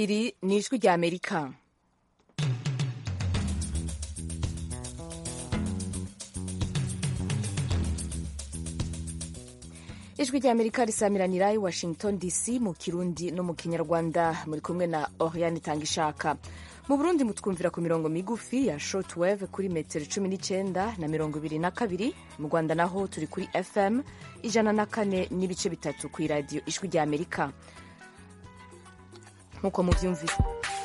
iri ni ijwi rya amerika ijwi rya amerika risamiranira i washington dc mu kirundi no mu kinyarwanda muri kumwe na oriane tangishaka mu burundi mutwumvira ku mirongo migufi ya shortwave kuri metero cumi n'icyenda na mirongo ibiri na kabiri mu rwanda naho turi kuri fm ijana na kane n'ibice bitatu ku iradiyo ijwi rya amerika nk'uko mubyumvise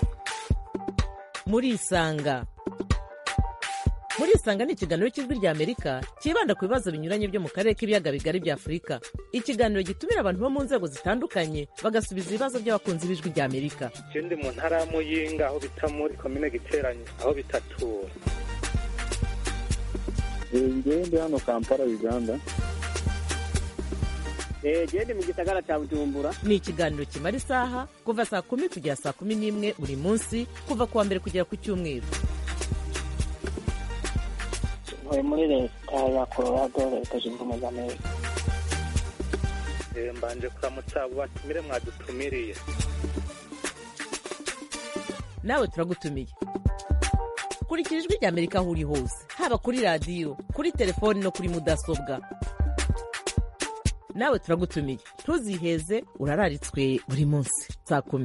murisanga murisanga ni ikiganiro cy'ijwi rya amerika cyibanda ku bibazo binyuranye byo mu karere k'ibiyaga bigari bya afurika ikiganiro gitumira abantu bo mu nzego zitandukanye bagasubiza ibibazo by'abakunzi b'ijwi rya amerika ndi mu ntara ya muyinga aho bita muri komine giteranye aho bitatura ngewe ndi hano kampala uganda gende mu gisagara cya bujumbura ni ikiganiro kimara isaha kuva saa kumi kugera saa kumi n'imwe buri munsi kuva ku wa mbere kugera ku cyumweru ntuye muri leta ya colorado leta zunze ubumwe za amerika mbanje kuramutsa abo batumire mwadutumiriye nawe turagutumiye kurikira ijwi rya amerika aho uri hose haba kuri radiyo kuri telefoni no kuri mudasobwa nawe turagutumiye ntuziheze urararitswe buri munsi saa kumi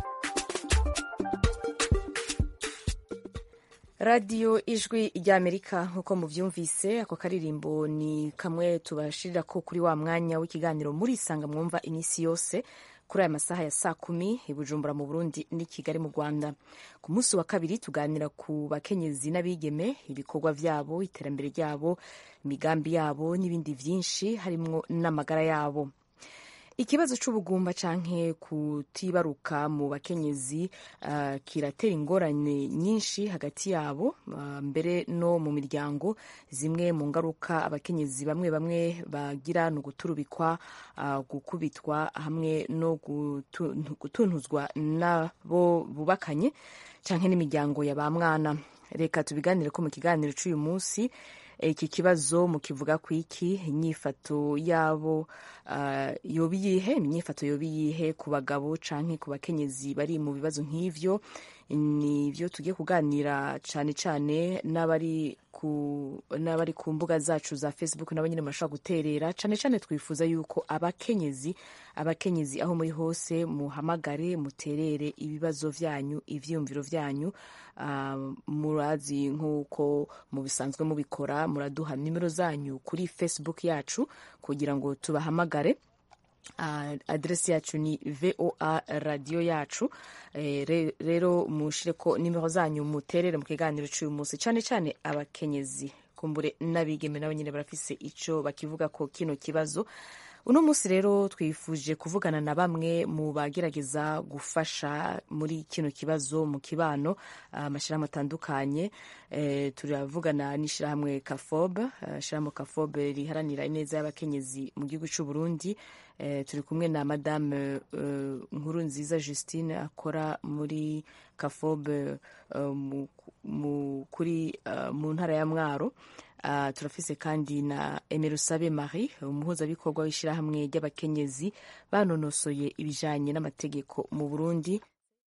radiyo ijwi rya amerika nk'uko mubyumvise ako karirimbo ni kamwe tubashirira ko kuri wa mwanya w'ikiganiro murisanga mwumva iminsi yose kuri aya masaha ya saa kumi i bujumbura mu burundi n'i kigali mu rwanda ku munsi wa kabiri tuganira ku bakenyezi n'abigeme ibikorwa byabo iterambere ryabo imigambi yabo n'ibindi byinshi harimo n'amagara yabo ikibazo cy'ubugumba canke kutibaruka mu bakenyezi uh, kiratera ingorane nyinshi hagati yabo uh, mbere no mu miryango zimwe mu ngaruka abakenyezi bamwe bamwe bagira ni uguturubikwa uh, gukubitwa hamwe no gutuntuzwa nabo bubakanye canke n'imiryango ya ba mwana reka tubiganire ko mu kiganiro cy'uyu munsi iki kibazo mukivuga ku iki inyifato yabo uh, yoba iyihe imyifato yoba iyihe ku bagabo canke ku bakenyezi bari mu bibazo nk'ivyo nivyo tugiye kuganira cane cane n'abari ku n'abari ku mbuga zacu za facebook nabo nyine murashobora guterera cane cane twifuza yuko abakenyezi abakenyezi aho muri hose muhamagare muterere ibibazo vyanyu ivyiyumviro vyanyu uh, murazi nk'uko mubisanzwe mubikora muraduha nimero zanyu kuri facebook yacu kugira ngo tubahamagare Uh, aderesi yacu ni voa radiyo yacu eh, rero mushire ko nimero zanyu muterere mu kiganiro cy'uyu munsi cyane cyane abakenyezi kumbure n'abigeme nabo nyine barafise ico bakivuga ko kino kibazo uno munsi rero twifuje kuvugana na bamwe mu bagerageza gufasha muri kino kibazo mu kibano amashyirahamwe atandukanye e, turavugana n'ishyirahamwe kafob ishyirahamwe kafob riharanira ineza y'abakenyezi mu gihugu cy'u Burundi e, turi kumwe na madame uh, nkuru nziza Justine akora muri kafob uh, mu, mu, kuri uh, mu ntara ya Mwaro Uh, turafise kandi na Emerusabe Marie umuhuzabikorwa w'ishyirahamwe ry'abakenyezi banonosoye ibijanye n'amategeko mu Burundi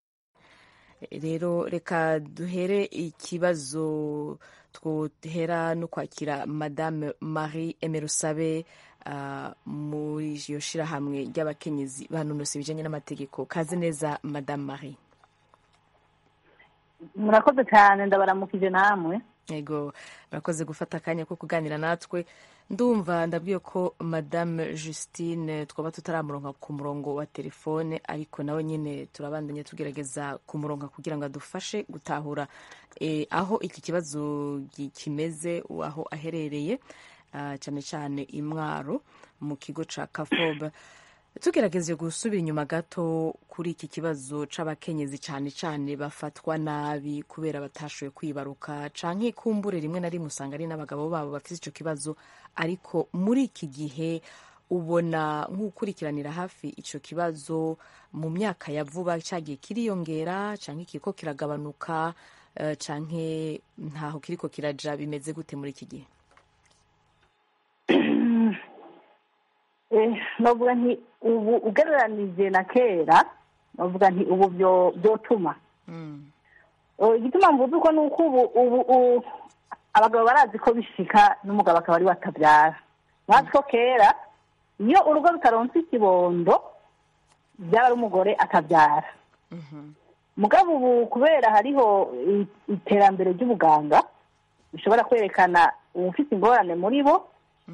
rero reka duhere ikibazo twohera no kwakira Madame Marie Emerusabe uh, muri iyo shyirahamwe ry'abakenyezi banonosoye ibijanye n'amategeko kaze neza Madame Marie murakoze cyane ndabaramukije namwe yego murakoze gufata akanya ko kuganira natwe ndumva ndabwiye ko madame justine twaba tutaramuronka ku murongo wa telefone ariko nawe nyine turabandanya tugerageza kumuronka kugira ngo adufashe gutahura e, aho iki kibazo kimeze aho aherereye uh, cyane cyane imwaro mu kigo ca kafoba tugerageje gusubira inyuma gato kuri iki kibazo c'abakenyezi cyane cyane bafatwa nabi kubera batashoboye kwibaruka canke kumbure rimwe na rimwe usanga ari n'abagabo babo bafite ico kibazo ariko muri iki gihe ubona nk'ukurikiranira hafi ico kibazo mu myaka ya vuba cyagiye kiriyongera canke kiriko kiragabanuka uh, canke ntaho kiriko kiraja bimeze gute muri iki gihe novuga nti ubu ugereranije na kera bavuga nti ubu byo- byotuma Mm. Eh, igituma mvuze uko ni uko ubu ubu u- abagabo barazi ko bishika n'umugabo akaba ari we atabyara bazi ko kera iyo urugo rutaronse ikibondo byaba ari umugore atabyara Mhm. mugabo ubu kubera hariho i- iterambere ry'ubuganga bishobora kwerekana uwufite ingorane muri bo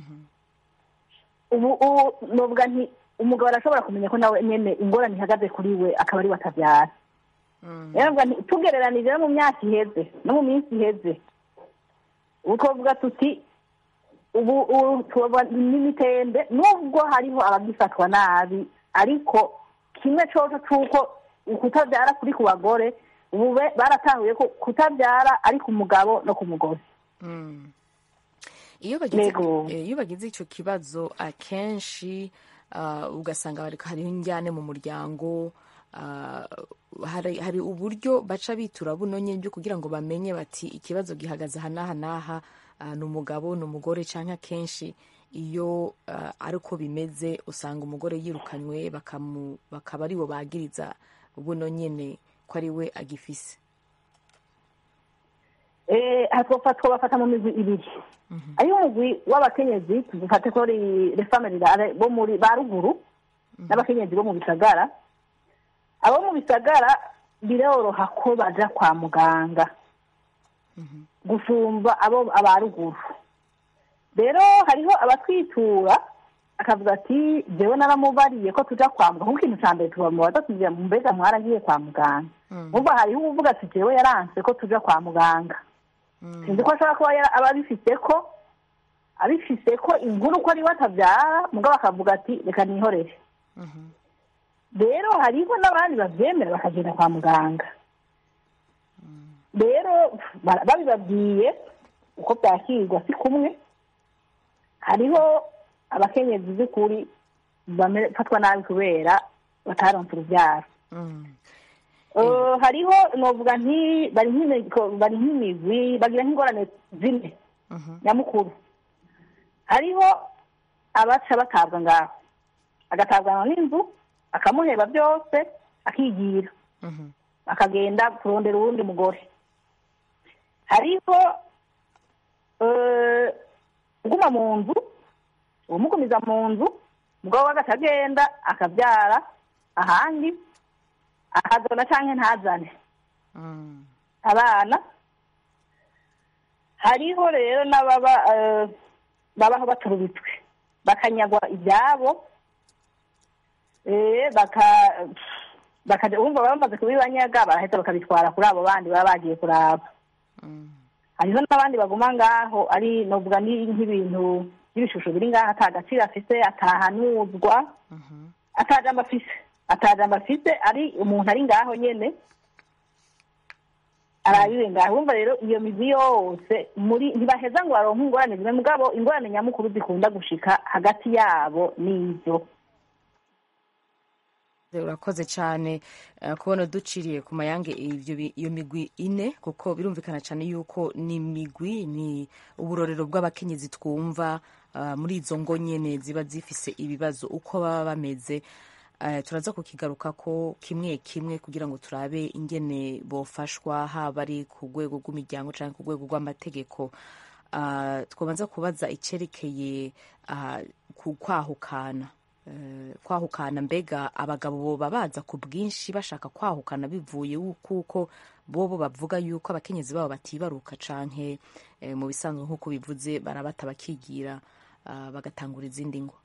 ubu ubu novuga nti umugabo arashobora kumenya ko nawe nyene ingorane ihagaze kuri we akaba ari we atabyara Mm. rero mvuga nti tugereranije no mu myaka iheze no mu minsi iheze ubu twavuga tuti ubu ubu tuba n'imitembe nubwo hariho abagifatwa nabi ariko kimwe coco c'uko ukutabyara kuri ku bagore ubu be- baratahuye ko kutabyara ari ku mugabo no ku mugore Mm. iyo bagize Yego. eh, iyo bagize icyo kibazo akenshi ah, ugasanga bari- hariho injyane mu muryango ah, hari hari uburyo baca bitura buno nyine byo kugira ngo bamenye bati ikibazo gihagaze aha n'aha n'aha ah, ni umugabo ni umugore cyangwa akenshi iyo ah, ari uko bimeze usanga umugore yirukanywe bakamu- bakaba ari bo bagiriza buno nyine ko ari we agifise Eh, aha twofa- twobafata mu migwi ibiri ariyo umugwi w'abakenyezi tugufate ko ari refamili bo muri ba ruguru n'abakenyezi bo mu bisagara abo mu bisagara biroroha ko baja kwa muganga gusumba abo aba ruguru rero hariho abatwitura akavuga ati jewe naramubariye ko tuja kwa muganga kuko ikintu ca mbere tubamubaza tugira mbega mwaragiye kwa muganga umva hariho uwuvuga ati jewe yaranse ko tuja kwa muganga sinzi ko ashobora kuba yara- aba abifise ko abifise ko inkuru ko ariwe atabyara mugabo akavuga ati reka nihorere rero hariho n'abandi bavyemera bakagenda kwa muganga rero ba- babibabwiye uko byakirwa si kumwe hariho abakenyezi by'ukuri bafatwa nabi kubera bataronse urubyaro Mm. Eh, hariho novuga nti bari nk'imigwi- bari nk'imigwi bagira nk'ingorane zine Mhm. nyamukuru hariho abaca batabwa ngaho agatabwa n'inzu akamuheba byose akigira Mhm. akagenda kurondera uwundi mugore hariho eh, uguma mu nzu umugumiza mu nzu umugabo we agaca agenda akabyara ahandi akazana canke ntazane Mm. abana hariho rero n'ababa eh, babaho baturubitswe bakanyagwa ibyabo eh, baka bakaja wumva baba bamaze kubibanyaga baraheza bakabitwara kuri abo bandi baba bagiye kuraba Mm. hariho n'abandi baguma ngaho ari novuga ni nk'ibintu by'ibishusho biri ngaho ata gaciro afise atahanuzwa Mhm. atajambo afise atajambo afise ari umuntu ari ngaho nyene arabiwe ngaho wumva rero iyo migwi yose muri ntibaheza ngo baronke ingorane zimwe mugabo ingorane nyamukuru zikunda gushika hagati yabo n'ivyo urakoze cyane eh, kubona duciriye ku mayange ivyo bi- iyo migwi ine kuko birumvikana cyane yuko ni migwi ni uburorero bw'abakenyezi twumva ah, muri izo ngo nyene ziba zifise ibibazo uko baba bameze Eh, turaza kukigaruka ko kimwe kimwe kugira ngo turabe ingene bofashwa haba ari ku rwego rw'imiryango cyangwa ku rwego rw'amategeko Ah, twabanza kubaza icyerekeye ah, ku kwahukana Eh, kwahukana mbega abagabo boba baza ku bwinshi bashaka kwahukana bivuye wu- kuko bobo bavuga yuko abakenyezi babo batibaruka canke eh, mu bisanzwe nk'uko bivuze barabata bakigira ah, bagatangura izindi ngo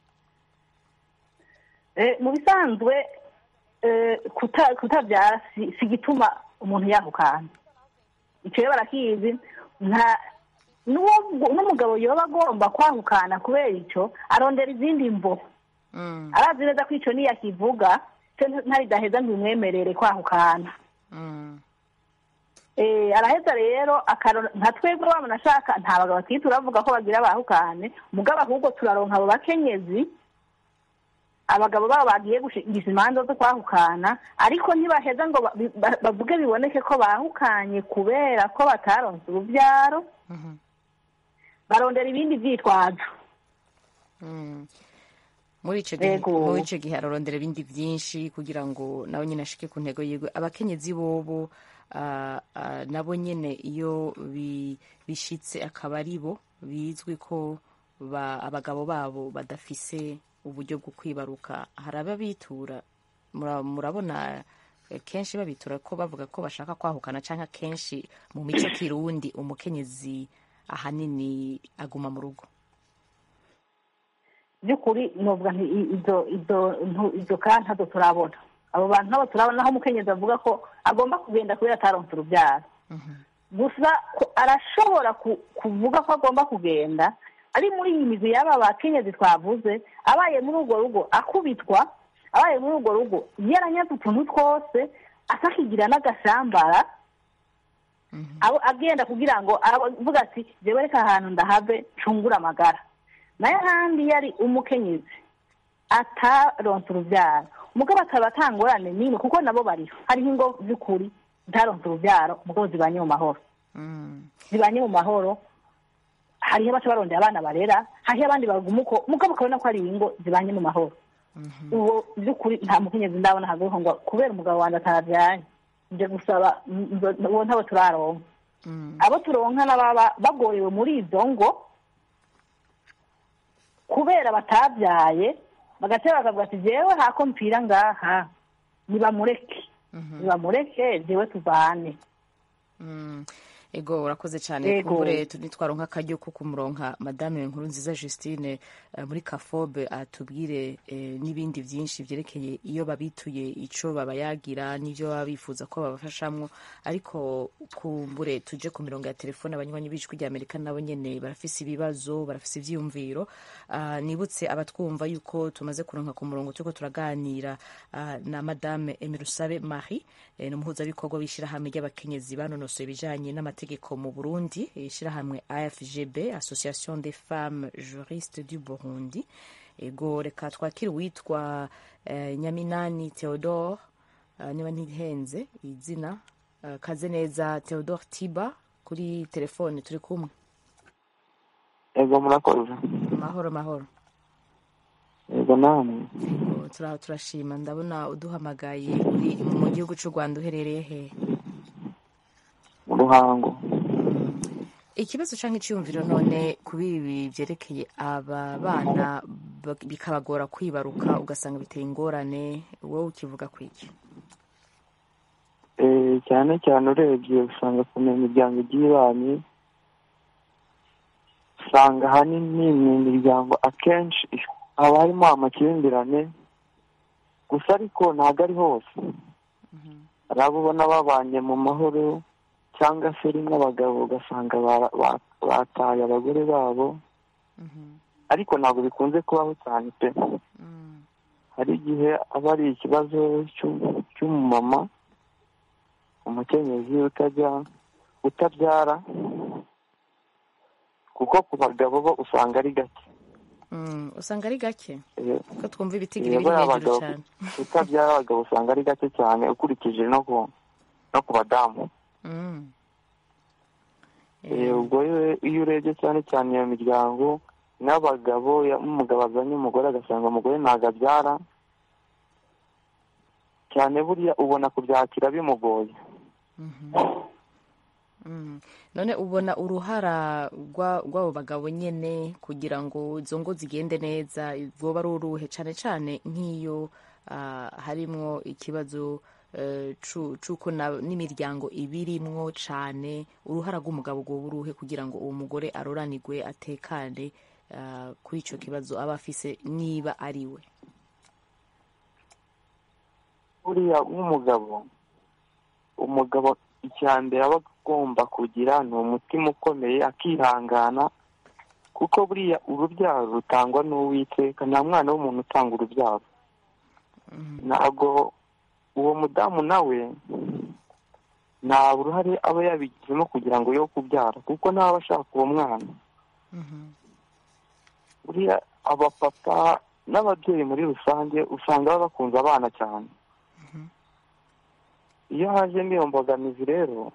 Eh, mu bisanzwe eh, kuta- kutabyara si si igituma umuntu yahukana icyo rero barakizi nta n'uwo- n'umugabo yoba agomba kwahukana kubera icyo arondera izindi mvo Mm, arazi neza ko icyo niyakivuga cyo ntaridaheza ngo bimwemerere kwahukana mm, Eh, araheza rero akaro- nka twebwe wabona ashaka nta bagabo bakiri turavuga ko bagira bahukane mugabo ahubwo turaronka abo bakenyezi abagabo babo bagiye gushingisha imanza zo kwahukana ariko ntibaheza ngo ba- ba- bavuge biboneke ko bahukanye kubera ko bataronse urubyaro mhm, barondera ibindi vyitwazo mm. muri ico gihe Yego. muri ico gihe ararondera ibindi vyinshi kugira ngo nawe nyine ashike ku ntego yiwe abakenyezi bobo ah, ah, nabo nyene iyo bi- bishitse akaba ari bo bizwi ko ba- abagabo babo badafise uburyo bwo kwibaruka hari ababitura Mura- murabona eh, kenshi babitura ko bavuga ko bashaka kwahukana canke kenshi mu mico kirundi umukenyezi ahanini aguma mu rugo by'ukuri novuga nti i- izo izo ntu- izo ka ntazo turabona abo bantu nabo turabona aho umukenyezi avuga ko agomba kugenda kubera ataronse urubyaro gusa ko arashobora ku- kuvuga ko agomba kugenda ari muri iyi mizi y'aba bakenyezi twavuze abaye muri urwo rugo akubitwa abaye muri urwo rugo yaranyaze utuntu twose akakigira n'agashambara abo agenda kugira ngo avuga ati jewe reka ahantu ndahave ncungure amagara nayo ahandi yari umukenyezi ataronse urubyaro umugabo akaba atangorane n'imwe kuko nabo bariho hariho ingo by'ukuri zitaronse urubyaro umugabo zibanye mu mahoro zibanye mu mahoro hariho abaca barondera abana barera hariho abandi baguma uko umugabo ukabona ko ari ingo zibanye mu mahoro uwo by'ukuri nta mukenyezi ndabona hagaruka ngo kubera umugabo wanjye atarabyaye nje gusaba nzo- uwo ntabo turaronka abo turonka n'ababa bagorewe muri izo ngo kubera batabyaye bagatera bakavuga ati jewe hako mpfira ngaha nibamureke nibamureke jewe tuvane Mm. ego urakoze cyane Ego. kumbure nitwaronka akaryo ko kumuronka madame nkuru nziza justine eh, muri kafobe atubwire eh, n'ibindi byinshi byerekeye iyo babituye ico babayagira n'ivyo baba bifuza ko babafashamwo ariko kumbure tuje ku mirongo ya telefone abanywanyi b'ijwi rya amerika nabo nyene barafise ibibazo barafise ivyiyumviro Ah, nibutse abatwumva yuko tumaze kuronka ku murongo turiko turaganira ah, na madame emirusabe marie eh, n'umuhuzabikorwa w'ishirahamwe ry'abakenyezi banonosoye ibijanye n'amategeko mu burundi ishirahamwe afgb association des femmes juristes du burundi ego reka twakire uwitwa eh, nyaminani theodore ah, niba ntihenze izina ah, kaze neza theodore tiba kuri telefone turi kumwe ego murakoze mahoro mahoro ego namwe Ego, tura- turashima ndabona uduhamagaye uri mu gihugu cy'u rwanda uherereye he mu ruhango ikibazo cyangwa icyiyumviro none kuri ibi byerekeye aba bana ba- bikabagora kwibaruka ugasanga biteye ingorane wowe ukivuga ku iki Eh, cyane cyane urebye usanga ku miryango igiye ibanye usanga ahanini mu miryango akenshi haba harimo amakimbirane gusa ariko ntabwo ari hose hari abo ubona babanye mu mahoro cyangwa se rimwe abagabo ugasanga bara- ba- bataye abagore babo ariko ntabwo bikunze kubaho cyane pe hari igihe aba ari ikibazo cy'u- cy'umumama umukenyezi utajya utabyara kuko ku bagabo bo usanga ari gake Mm, usanga ari gake Eh, ko twumva ibitigiri eh, biri bariya hejuru bagabo cyane utabyara abagabo usanga ari gake cyane ukurikije no ku no ku badamu Mm. Eh, ubwo iyo- iyo urebye cyane cyane iyo miryango n'abagabo ya- umugabo azanye umugore agasanga umugore ntabwo abyara cyane buriya ubona kubyakira bimugoye Mm. none ubona uruhara rwa- rw'abo bagabo nyene kugira ngo izo ngo zigende neza rwoba ari uruhe cyane cyane nk'iyo ah, harimwo ikibazo eh, cu- c'uko na- n'imiryango ibirimwo cane uruhara rw'umugabo rwoba uruhe kugira ngo uwo mugore aroranirwe atekane ah, kuri ico kibazo aba afise niba ari we buriya nk'umugabo umugabo icya mbere aba agomba kugira ni umutima ukomeye akihangana kuko buriya urubyaro rutangwa n'uwiteka nta mwana w'umuntu utanga urubyaro ntabwo uwo mudamu nawe nta uruhare aba yabigizemo kugira ngo yo kubyara kuko nawe aba ashaka uwo mwana buriya abapapa n'ababyeyi muri rusange usanga baba bakunze abana cyane iyo hajemo iyo mbogamizi rero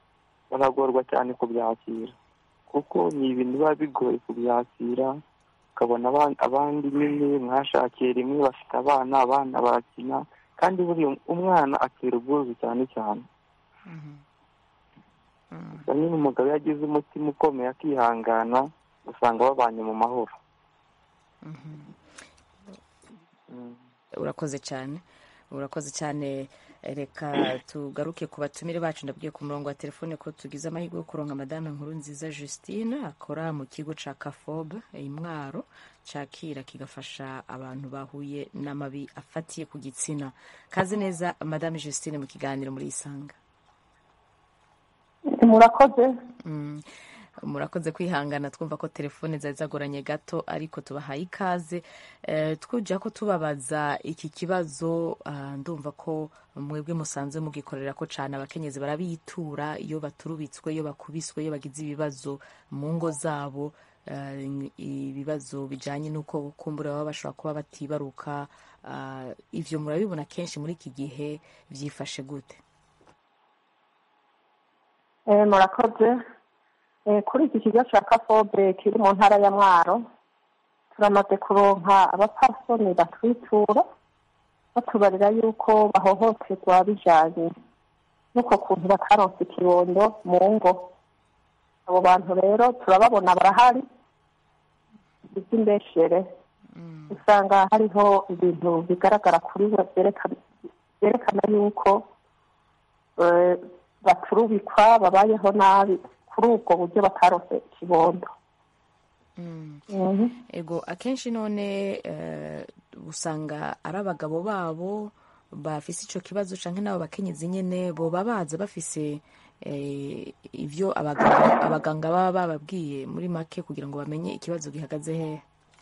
baragorwa cyane kubyakira kuko ni ibintu biba bigoye kubyakira ukabona aban- abandi nyine mwashakiye rimwe bafite abana abana barakina kandi buriya umwana atera ubwuzu cyane cyane gusa nyine umugabo iyo agize umutima ukomeye akihangana usanga babanye mu mahoro Mm. urakoze cyane urakoze cyane reka tugaruke ku batumire bacu ndabwiye ku murongo wa telefone ko tugize amahirwe yo kuronka madame nkuru nziza justine akora mu kigo ca kafob imwaro cakira kigafasha abantu bahuye n'amabi afatiye ku gitsina kazi neza madame justine mu kiganiro muri isanga murakoze Mm. murakoze kwihangana twumva ko telefone zari zagoranye gato ariko tubahaye ikaze Eh, twujya ko tubabaza iki kibazo ah, ndumva ko mwebwe musanzwe mugikorera ko cyane abakenyezi barabitura iyo baturubitswe iyo bakubiswe iyo bagize ibibazo mu ngo zabo eh, ibibazo bijyanye n'uko kumbura baba bashobora kuba batibaruka ah, ivyo murabibona kenshi muri iki gihe byifashe gute Eh, murakoze Eh, kuri iki kigo cya kafobe kiri mu ntara ya mwaro turamaze kuronka abapasoni batwitura batubarira yuko bahohoterwa bijanye n'uko kuntu bataronse ikibondo mu ngo abo bantu rero turababona barahari iby'imbeshere usanga hariho ibintu bigaragara kuri we byerekana- byerekana yuko eh, baturubikwa babayeho nabi kuri ubwo buryo bataronse ikibondo Mhm. ego akenshi none eh, usanga ari abagabo babo bafise ico kibazo canke n'abo bakenyezi nyene boba baza bafise eh, ivyo abaganga, abaganga baba bababwiye muri make kugira ngo bamenye ikibazo gihagaze hehe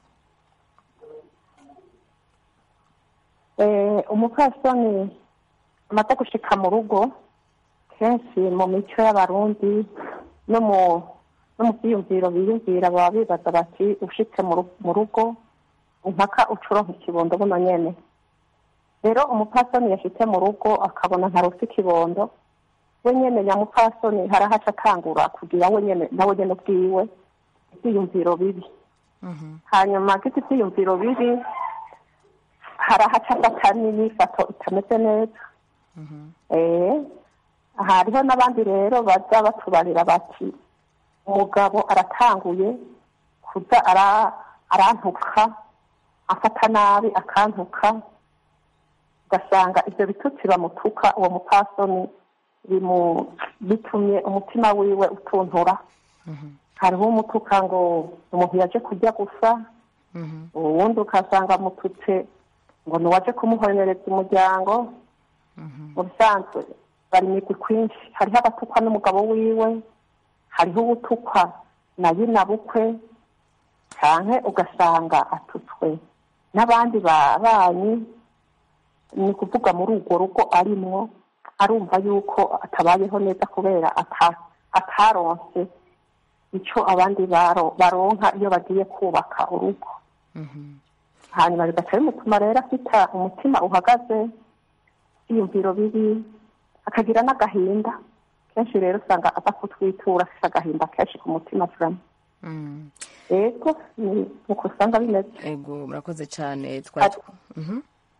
Eh, umupfasoni amaze gushika mu rugo kenshi mu mico y'abarundi no mu no mu byiyumviro biyumvira baba bibaza bati ushitse mu ru- mu rugo impaka ucuronka ikibondo buno nyene rero umupfasoni yashitse mu rugo akabona ntarose ikibondo we nyene nyamupfasoni harahaca atangura kugira we nyene nawe nyene ubwiwe ibyiyumviro bibi hanyuma agize ibyiyumviro bibi harahaca afata n'imifato itameze neza eh hariho n'abandi rero baza batubarira bati umugabo aratanguye kuza ara arantuka afata nabi akantuka ugasanga ibyo bitutsi bamutuka uwo mupasoni bimu bitumye umutima wiwe utuntura hariho umutuka ngo umuntu yaje kurya gusa uwundi ukasanga amututse ngo niwaje kumuhonyoreza umuryango mu bisanzwe bari imigwi kwinshi hariho abatukwa n'umugabo wiwe hariho ubutukwa na nyina bukwe canke ugasanga atutswe n'abandi babanyi ni ukuvuga muri urwo rugo arimwo arumva yuko atabayeho neza kubera ata- ataronse ico abandi baro- baronka iyo bagiye kubaka urugo hanyuma bigaca bimutuma rero afita umutima uhagaze ibyiyumviro bibi akagira n'agahinda kenshi rero usanga aza kutwitura afite agahinda kenshi ku mutima turamo Mm. yego ni uko usanga bimeze ego murakoze cyane twari Mhm.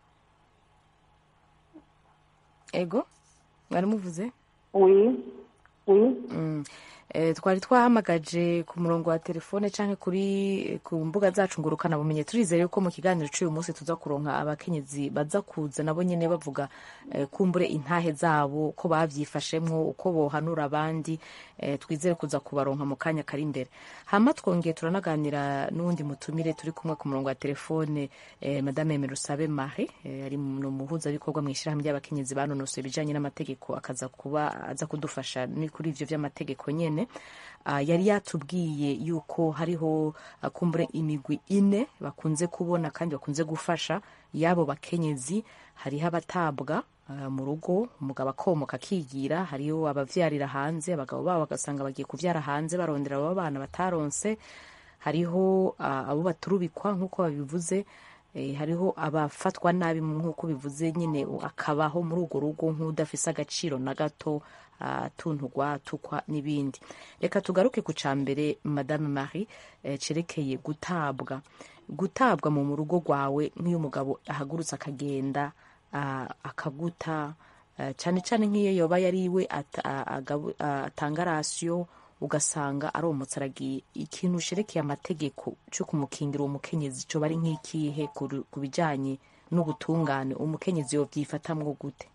ego mwari muvuze wi wi Mm. Eh, twari twahamagaje ku murongo wa telefone canke kuri ku mbuga zacu ngurukana bumenye turizere ko mu kiganiro cy'uyu munsi tuza kuronka abakenyezi baza kuza nabo nyene bavuga eh, kumbure intahe zabo ko bavyifashemwo uko bohanura abandi eh, twizere kuza kubaronka mu kanya kari imbere hama twongeye turanaganira n'uwundi mutumire turi kumwe ku murongo wa telefone eh, madame Aimée Rusabe Marie eh, ari mu muhuzabikorwa mu ishyirahamwe ry'abakenyezi banonosoye ibijanye n'amategeko akaza kuba aza kudufasha ni kuri ivyo vy'amategeko nyene Ah, yari yatubwiye yuko hariho ah, kumbure imigwi ine bakunze kubona kandi bakunze gufasha y'abo bakenyezi hariho abatabwa ah, mu rugo umugabo akomoka akigira hariho abavyarira hanze abagabo babo bagasanga bagiye kuvyara hanze barondera abo bana bataronse hariho ah, abo baturubikwa nk'uko babivuze eh, hariho abafatwa nabi nk'uko bivuze nyine akabaho muri urwo rugo nk'udafise agaciro na gato atuntugwa atukwa n'ibindi reka tugaruke ku ca mbere madame marie eh, cerekeye gutabwa gutabwa mu mu rugo rwawe nk'iyo umugabo ahagurutse akagenda ah, akaguta eh, cyane cyane nk'iyo yoba yari iwe ata- a- agabu- a- atanga rasiyo ugasanga aromotse aragiye ikintu usherekeye amategeko cyo kumukingira uwo mukenyezi cyo bari nk'ikihe ku ru- ku bijyanye n'ubutungane umukenyezi yobyifatamwo gute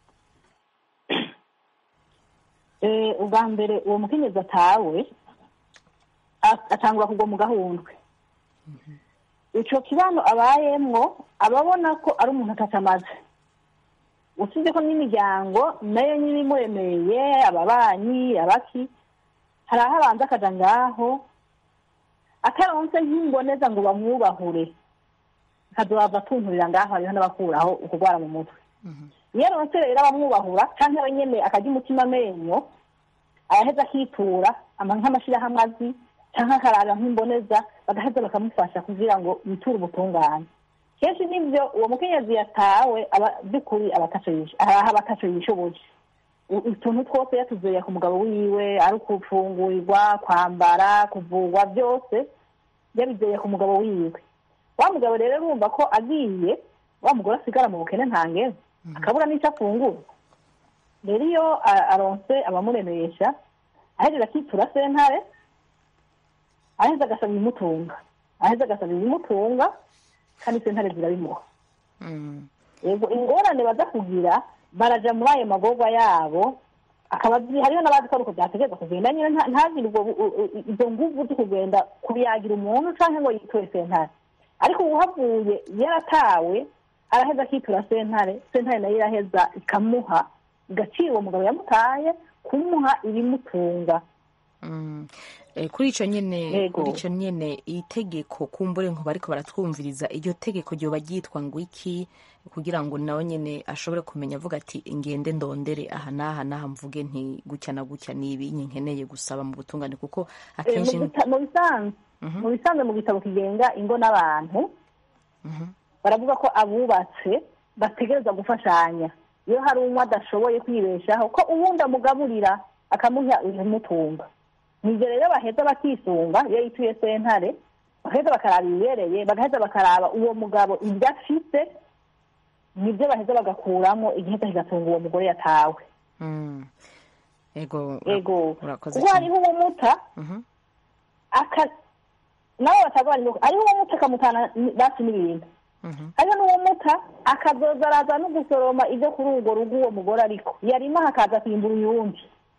Eh, ubwa mbere uwo mukenyezi atawe a- atangura kugwa mu gahundwe ico kibano abayemwo aba abona ko ari umuntu atacamaze usibye ko n'imiryango nayo nyine imuremeye ababanyi abaki hari aho abanza akaja ngaho ataronse nk'imboneza ngo bamwubahure akazohava atunturira ngaho hariho n'abakuraho ukugwara mu mutwe iyo aronse rero abamwubahura canke we nyene akarya umutima amenyo araheza akitura ama nk'amashirahamwe azi canke akarara nk'imboneza bagaheza bakamufasha kugira ngo yiture ubutungane kenshi nivyo uwo mukenyezi yatawe aba by'ukuri aba ataco yisho- araha aba ataco yishoboye U- utuntu twose yatuzuye ku mugabo wiwe ari ukufungurirwa kwambara kuvurwa byose yabizeye ku mugabo wiwe wa mugabo rero urumva ko agiye wa mugore asigara mu bukene ntangere akabura n'icyo afungura rero iyo a- aronse abamuremesha aheza akitura sentare aheza agasaba ibimutunga aheza agasaba ibimutunga kandi sentare zirabimuha Mm. yego ingorane baza kugira baraja muri ayo magorwa yabo akaba azi- hariho n'abazi ko ari uko byategereza kugenda nyine nta- ntagire ubwo bu- u- u- izo nguvu zo kugenda kubiyagira umuntu canke ngo yitore sentare ariko ubu havuye yaratawe araheza akitura sentare sentare nayo iraheza ikamuha igaciro uwo mugabo yamutaye kumuha ibimutunga Mm. Eh, kuri ico nyene Yego. kuri ico nyene itegeko kumbure nko bariko baratwumviriza iryo tegeko ryoba ryitwa ngo iki kugira ngo nawe nyene ashobore kumenya avuga ati ngende ndondere aha n'aha n'aha mvuge nti gutya na gutya ni ibi nkeneye gusaba mu butungane kuko Eh, akenshi mu bita- mu bisanzwe mu bisanzwe mu gitabo kigenga ingo n'abantu baravuga ko abubatse bategereza gufashanya iyo hari umwe adashoboye kwibeshaho ko uwundi amugaburira akamuha ibimutunga nibyo rero baheza bakisunga iyo yituye sentare bagaheza bakaraba ibibereye bagaheza bakaraba uwo mugabo ibyo afise nibyo baheza bagakuramo igiheza kigatunga uwo mugore yatawe Mm. ego ego urakoze kuko cyane. hariho umuta Mhm. aka nabo batagwara imboga hariho umuta akamutana ni- basi n'ibintu Mhm. hariho n'uwo muta akazoza araza no gusoroma ibyo kuri urwo rugo uwo mugore ariko yarima hakaza kwimbura uyundi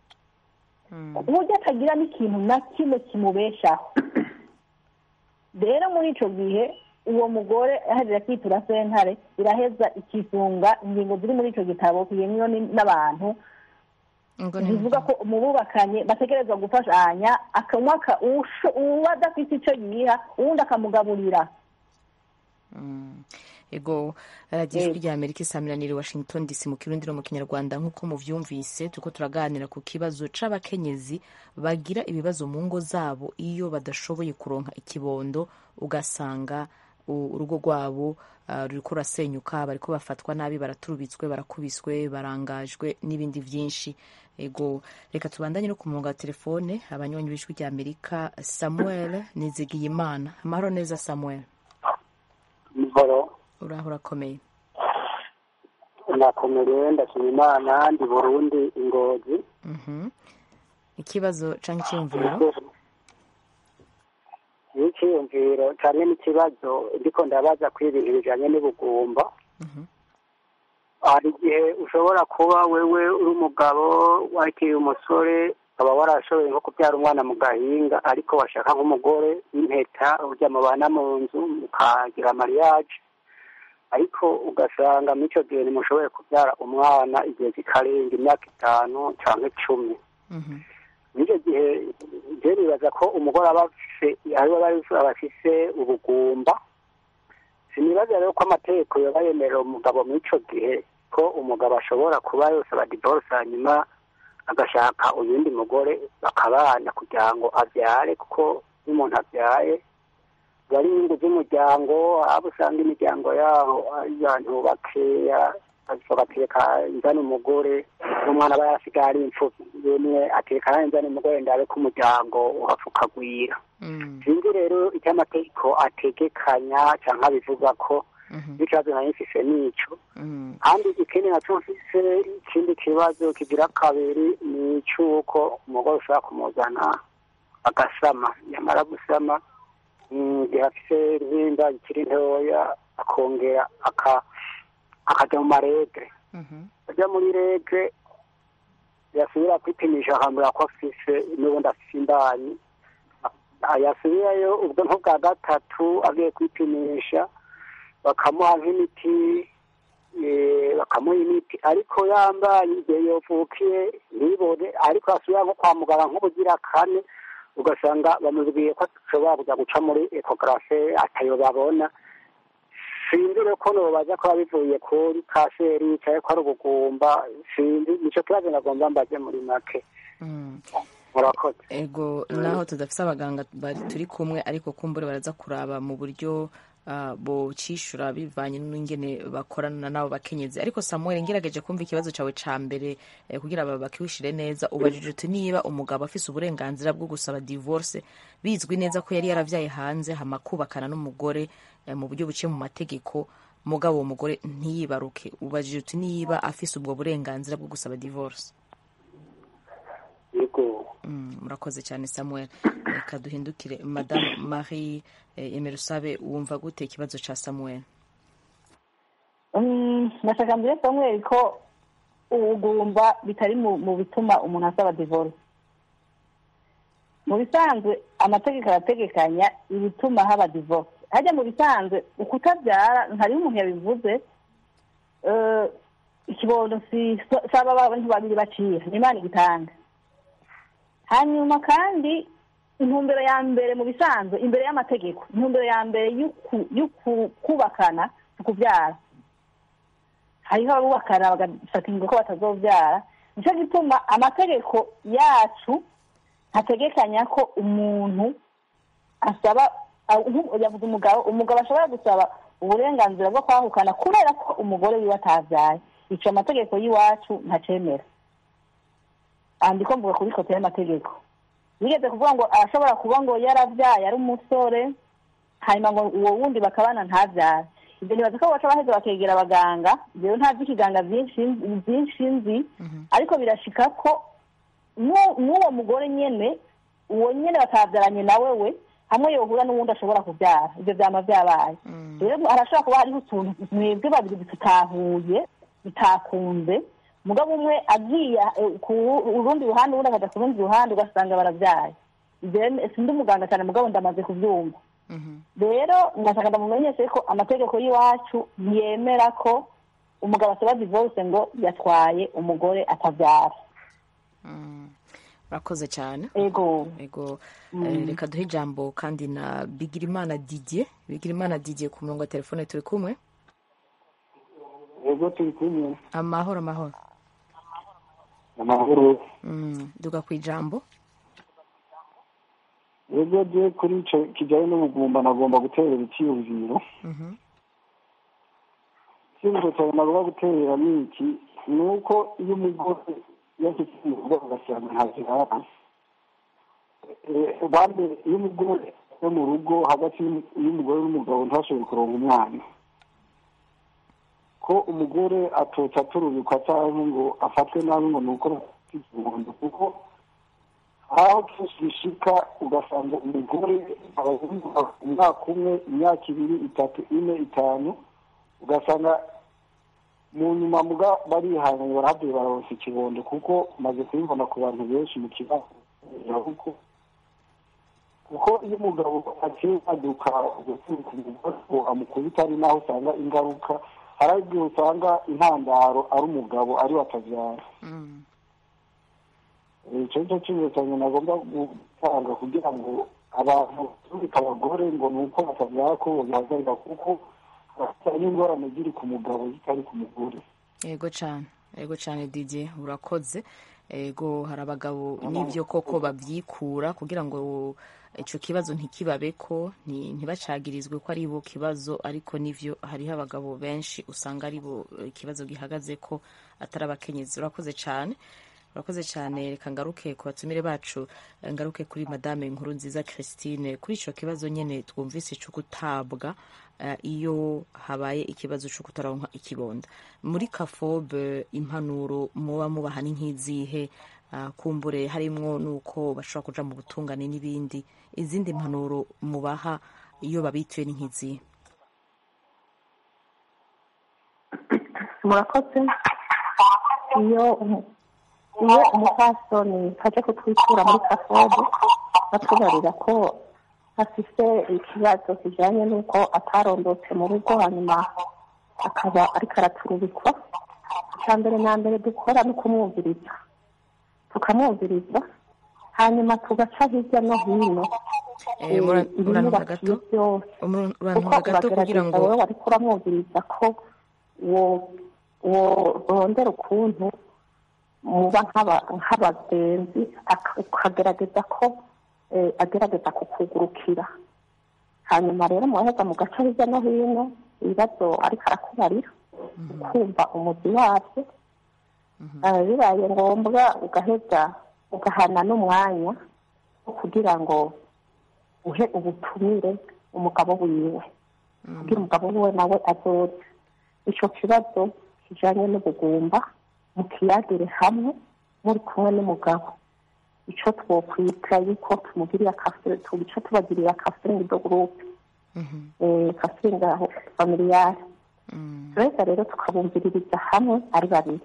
Mm. uburyo atagira n'ikintu na kimwe kimubeshaho rero muri ico gihe uwo mugore ahejeje kwitura sentare iraheza ikisunga ingingo ziri muri ico gitabo kigenwa n'abantu Ngo ni- bivuga ko mu bubakanye bategerezwa gufashanya akanywa aka- uwusho- uwo adafite icyo yiha uwundi akamugaburira Mm. ego radiyo ijwi rya amerika isamiraniye washington dc mu kirundi no mu kinyarwanda nk'uko muvyumvise turiko turaganira ku kibazo c'abakenyezi bagira ibibazo mu ngo zabo iyo badashoboye kuronka ikibondo ugasanga u- urugo rwabo uh, ruriko rurasenyuka bariko bafatwa nabi baraturubitswe barakubiswe barangajwe n'ibindi vyinshi ego reka tubandanye no ku murongo wa telefone abanywanyi b'ijwi rya amerika samuel nizigiyimana amahoro neza samuel Mhoro uraho urakomeye nakomerewe ndashima imana ndi burundi ingozi Mhm. ikibazo canke iciyumviro n'iciyumviro cyane n'ikibazo ndiko ndabaza kuri ibintu bijanye n'ubugumba hari igihe ushobora kuba wewe uri umugabo wakiriye umusore ukaba warashoboye nko kubyara umwana mu gahinga ariko washaka nk'umugore w'impeta urya mubana mu nzu mukagira mariage ariko ugasanga muri icyo gihe ntimushoboye kubyara umwana igihe kikarenga imyaka itanu cyangwa icumi muri icyo gihe njye nibaza ko umugore aba afise ariwe aba afise ubugumba sinibaza rero ko amategeko yaba yemerera umugabo muri icyo gihe ko umugabo ashobora kuba yosaba divorce hanyuma agashaka uyundi mugore bakabana kugira ngo abyare kuko iyo umuntu abyaye bari inyungu z'umuryango abo usanga imiryango yaho ari abantu bakeya bagateka inzana umugore n'umwana aba yasigaye ari imfubyi yemwe ateka inzana umugore ndabe ko umuryango uhapfa ukagwira sinzi rero icyo amategeko ategekanya cyangwa bivuga ko n'ikibazo nari mfise nico kandi ikindi nacyo mfise ikindi kibazo kigira kabiri ni icy'uko umugore ushobora kumuzana agasama yamara gusama igihe afise nk'inda ikiri ntoya akongera akajya mu maregre ajya muri regre yasubira kwipimisha akambwira ko afise n'ubundi afise imbanyi yasubirayo ubwo nko bwa gatatu agiye kwipimisha bakamuha nk'imiti bakamuha imiti ariko yambaye igihe yavukiye ntibone ariko asubira nko kwa muganga nk'ubugira kane ugasanga bamubwiye ko ashobora kujya guca muri ekogarafe atayo babona sinzi rero ko baza kuba bivuye kuri kaseri cyangwa ko ari ubugumba sinzi nicyo kibazo nagomba mbaze muri make murakoze ego naho tudafite abaganga turi kumwe ariko kumbure baraza kuraba mu buryo bocishura bivanye n'ingene bakorana n'abo bakenyezi ariko samuel ngerageje kumva ikibazo cyawe cya mbere kugira ngo bakiwushyire neza ubajije uti niba umugabo afise uburenganzira bwo gusaba divorce bizwi neza ko yari yaravyaye hanze hama kubakana n'umugore mu buryo buciye mu mategeko mugabo uwo mugore ntiyibaruke ubajije uti niba afise ubwo burenganzira bwo gusaba divorce murakoze cyane samuel reka duhindukire madamu marie emerusabe wumva gute ikibazo cya samuel ndashaka mbere samuel ko ubugumba bitari mu bituma umuntu asaba divorce mu bisanzwe amategeko arategekanya ibituma haba divorce hajya mu bisanzwe ukutabyara hariho umuntu yabivuze ikibondo si saba abantu babiri bacira ni imana igitanga hanyuma kandi intumbero ya mbere mu bisanzwe imbere y'amategeko intumbero ya mbere yo kubakana ni ukubyara hariho abubakana bagafata ingingo ko batazobyara nicyo gituma amategeko yacu ntategekanya ko umuntu asaba yavuze umugabo umugabo ashobora gusaba uburenganzira bwo kwahukana kubera ko umugore wiwe atabyaye icyo amategeko y'iwacu ntacemera andiko mvuga kuri kote y'amategeko yigeze kuvuga ngo arashobora kuba ngo yarabyaye ari umusore hanyuma ngo uwo wundi bakabana ntabyare ibyo ntibaza ko baca baheza bakegera abaganga rero nta by'ikiganga byinshi nzi ariko birashika ko n'uwo mugore nyine uwo nyine batabyaranye nawe we hamwe yohura n'uwundi ashobora kubyara ibyo byaba byabaye rero harashobora kuba hariho utuntu mwebwe babiri tutahuye bitakunze umugabo umwe agiye ku rundi ruhande ubundi akajya ku rundi ruhande ugasanga barabyaye sindi umuganga cyane mugabo ndamaze kubyumva rero ndashaka ndamumenyeshe ko amategeko y'iwacu ntiyemera ko umugabo asaba divorce ngo yatwaye umugore atabyara urakoze cyane ego ego reka duhe ijambo kandi na bigirimana didier bigirimana didier ku murongo wa telefone turi kumwe ego turi kumwe amahoro amahoro amahoro duga ku ijambo ego je kuri ico kijanye n'ubugumba nagomba guterera icyiyumviro icyiyumviro cyawe nagomba guterera ni iki ni uko iyo umugore yashyize umugore agasanga ntazirara bambe iyo umugore yo mu rugo hagati y'umugore n'umugabo ntashobore kuronga umwana ko umugore atotsa aturubikwa cyangwa ngo afatwe nabi ngo ni uko bafite ikibondo kuko aho kenshi bishika ugasanga umugore umwaka umwe imyaka ibiri itatu ine itanu ugasanga mu nyuma muga barihanganye barahabye bararonsa ikibondo kuko maze kubibona ku bantu benshi mu kibazo kuko kuko iyo umugabo akiri aduka guturuka umugore ngo amukubita ari naho usanga ingaruka hari igihe usanga intandaro ari umugabo ari we atabyara icyo nicyo kibazo cyane nagomba gutanga kugira ngo abantu baturika abagore ngo ni uko batabyara ko bihagarika kuko bafite n'ingorane ziri ku mugabo zitari ku mugore yego cyane yego cyane didier urakoze ego hari abagabo n'ibyo koko babyikura kugira ngo ico kibazo ntikibabe ko nti- ntibacagirizwe ko ari bo kibazo ariko nivyo hariho abagabo benshi usanga ari bo eh, ikibazo gihagaze ko atari abakenyezi urakoze cane urakoze cyane reka ngaruke ku batumire bacu eh, ngaruke kuri madame nkuru nziza christine kuri ico kibazo nyene twumvise co gutabwa eh, iyo habaye ikibazo co kutaronka ikibonda muri kafobe impanuro muba mubaha ni nk'izihe Ah, kumbure harimwo nuko bashobora kuja mu butungane n'ibindi izindi mpanuro mubaha iyo babituye ni nk'izihe murakoze iyo umu- iyo umupfasoni aje kutwitura muri kafobe batubarira ko afise ikibazo kijanye n'uko atarondotse mu rugo hanyuma akaba ariko araturubikwa icya mbere na mbere dukora ni ukumwumviriza tukamwumviriza hanyuma tugaca hirya no hino Eh, mura- eh, murantunga ibinyurakiye gato byose Umur- kuko urantunga gato kugira uragerageza ngo wowe wariko uramwumviriza ko wo- worondera ukuntu muba nk'aba- nk'abagenzi aka- ukagerageza ko eh, agerageza kukugurukira hanyuma rero muraheza mu gace hirya no hino ibibazo ariko arakubarira ukumva umuzi wabyo Eh, bibaye ngombwa ugaheza ugahana n'umwanya wo kugira ngo uhe ubutumire umugabo wiwe kugira umugabo wiwe nawe azoze ico kibazo kijanye n'ubugumba mukiyagire hamwe muri kumwe n'umugabo ico twokwita yuko tumugirira kafure tubico tubagirira kafuringi do gurupe kafuringi aho familiyare tureza rero tukabumviririza hamwe ari babiri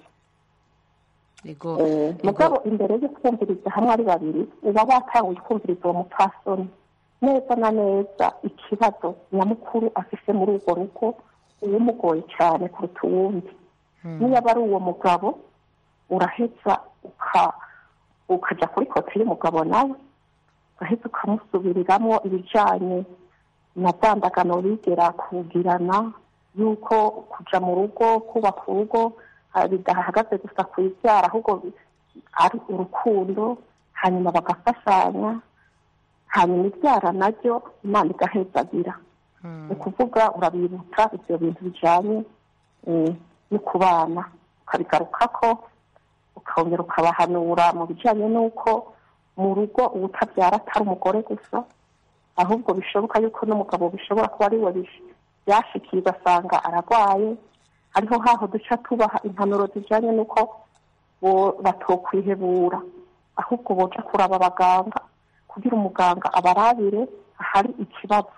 Ego, Eh, ego. mugabo imbere yo kumviriza hamwe ari babiri uba watanguye kumviriza uwo mupfasoni neza na neza ikibazo nyamukuru afise muri urwo rugo uwumugoye cyane kuruta uwundi niyo aba ari uwo mugabo uraheza uka ukaja kuri kote y'umugabo nawe ugaheza ukamusubiriramwo ibijanye na za ndagano bigera kugirana yuko kuja mu rugo kubaka urugo ah, bidahagaze gusa ku ibyara ahubwo ari urukundo hanyuma bagafashanya hanyuma ibyara naryo imana igahezagira ni ukuvuga urabibutsa ibyo bintu bijanye eh, no kubana ukabigarukako ukongera ukabahanura mu bijanye n'uko mu rugo ubutabyara atari umugore gusa ahubwo bishoboka yuko n'umugabo bishobora kuba ari we bish- byashikiye ugasanga ararwaye hariho haho duca tubaha impanuro zijanye n'uko bo- batokwihebura ahubwo boja kuraba abaganga kugira umuganga abarabire ahari ikibazo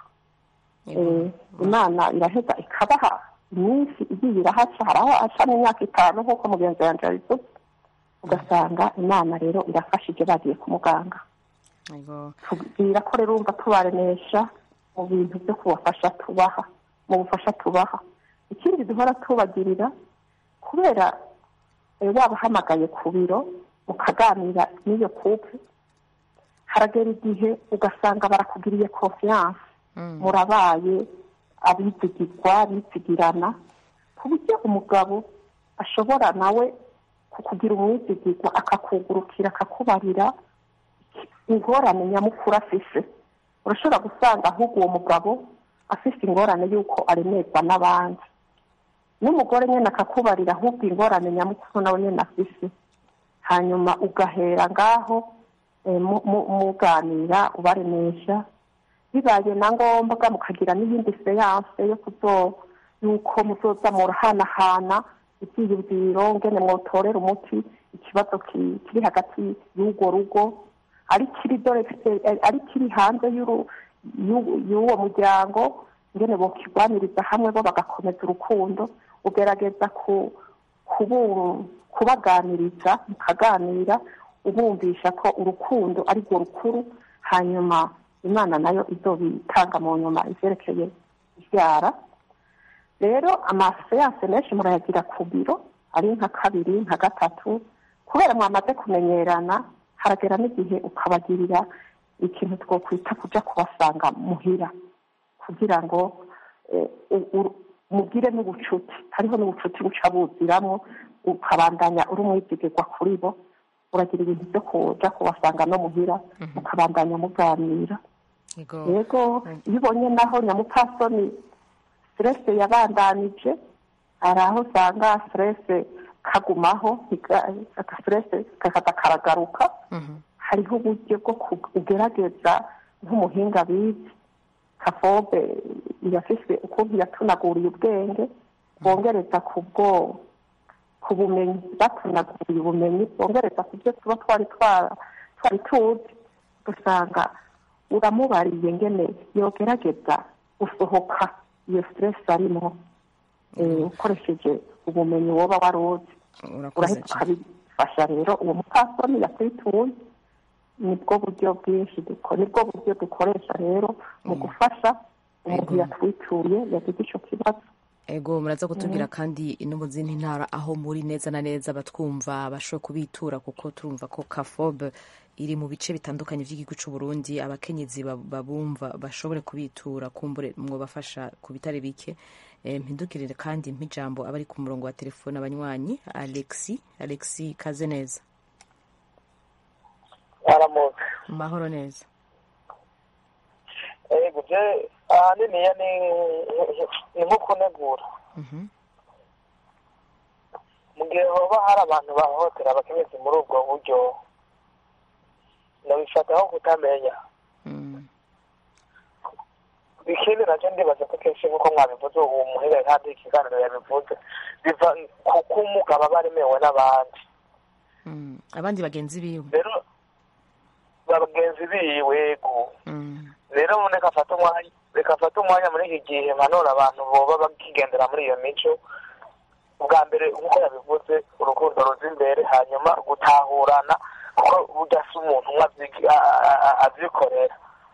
Eh, imana iraheza ikabaha iminsi igiye irahaca hari aho aca n'imyaka itanu nk'uko mugenzi wanje yabivuze ugasanga imana rero irafashije bagiye ku muganga Ego. tubwira ko rero urumva tubaremesha mu bintu byo kubafasha tubaha mu bufasha tubaha ikindi duhora tubagirira kubera eh, wabahamagaye ku biro mukaganira n'iyo kupe haragera igihe ugasanga barakugiriye confiance murabaye abizigirwa bizigirana ku buryo umugabo ashobora nawe kukugira umwizigirwa akakugurukira akakubarira ingorane nyamukuru afise urashobora gusanga ahubwo uwo mugabo afise ingorane y'uko aremerwa n'abandi n'umugore nyine akakubarira ahubwo ingorane nyamukuru nawe nyine afise hanyuma ugahera ngaho eh, mu- mu- muganira ubaremesha bibaye na ngombwa mukagira n'iyindi seyanse yo kuzo yuko muzoza murahanahana ibyiyumviro ngene mwotorera umuti ikibazo ki- kiri hagati y'urwo rugo ari kiri dore ari kiri hanze y'uru- y'u- y'uwo muryango ngene bokigwaniriza hamwe bo bagakomeza urukundo ugerageza ku kubu- kubaganiriza mukaganira ubumvisha ko urukundo ari rwo rukuru hanyuma imana nayo izobitanga mu nyuma ivyerekeye ivyara rero amaseyanse menshi murayagira ku biro ari nka kabiri nka gatatu kubera mwamaze kumenyerana haragera n'igihe ukabagirira ikintu twokwita kuja kubasanga muhira kugira ngo eh, u- u- mugire n'ubucuti hariho n'ubucuti buca buziramwo ukabandanya uri umwizigirwa kuri bo uragira ibintu byo kuja kubasanga no muhira mukabandanya muganira yego iyo ubonye naho nyamupfasoni siterese yabandanije hari aho usanga siterese kagumaho siterese kakaza karagaruka hariho uburyo bwo kugerageza nk'umuhinga bizi kafobe yafise ukuntu yatunaguriye ubwenge bongereza ku bwo ku bumenyi batunaguriye ubumenyi bongereza ku byo tuba twari twari tuzi usanga uramubariye ngene yogerageza gusohoka iyo siteresi arimo ukoresheje ubumenyi woba wari uzi urahita ukabifasha rero uwo mupfasoni yakwituye nibwo buryo bwinshi nibwo buryo dukoresha rero mu gufasha umuntu yatwituye yagize icyo kibazo ego muraza kutubwira kandi no mu zindi ntara aho muri neza na neza batwumva bashobora kubitura kuko turumva ko kafobe iri mu bice bitandukanye by'igihugu cy'u Burundi abakenyezi babumva bashobore kubitura kumbure mwabafasha ku bitare bike mpindukirire kandi mp'ijambo abari ku murongo wa telefone abanywanyi alexi alexi kaze neza aramuze mahoro neza yego je ahaniniya ni ni nko kunegura mu gihe hoba hari abantu bahohotera abakenyezi muri ubwo buryo nabifata nko kutamenya ikindi nacyo ndibaza ko kenshi nk'uko mwabivuze ubu muhera kandi ikiganiro yabivuze biva kuko umugabo aba aremewe n'abandi abandi bagenzi biwe rero bagenzi biwe gu rero reka afate umwanya reka afate umwanya muri iki gihe mpanura abantu boba bakigendera muri iyo mico ubwa mbere nk'uko yabivuze urukundo ruza imbere hanyuma gutahurana kuko burya si umuntu umwe abyikorera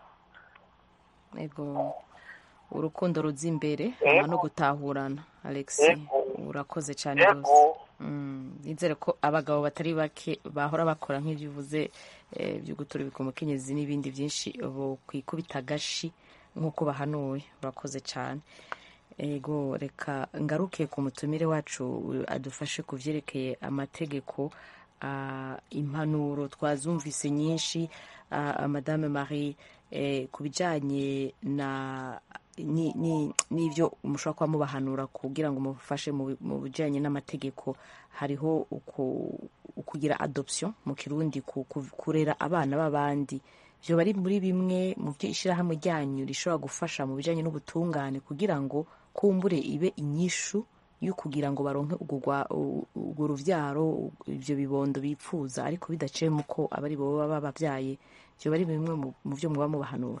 ego urukundo ruza imbere hanyuma no gutahurana alexi urakoze cyane rwose nizere ko abagabo batari bake bahora bakora nk'ibyo uvuze byo guturubika umukenyezi n'ibindi byinshi kwikubita agashi nk'uko bahanuwe urakoze cyane ego reka ngaruke ku mutumire wacu adufashe ku byerekeye amategeko impanuro twazumvise nyinshi madame marie ku bijyanye na n'ibyo mushobora kuba mubahanura kugira ngo mufashe mu bijyanye n'amategeko hariho ukugira adoption mu kirundi kurera abana b'abandi byo bari muri bimwe mu byo ishyirahamwe ryanyu rishobora gufasha mu bijyanye n'ubutungane kugira ngo kumbure ibe inyishu yo kugira ngo baronke urwo rubyaro ibyo bibondo bipfuza ariko bidaciyemo ko abari bo baba bababyaye byo bari bimwe mu byo muba mubahanura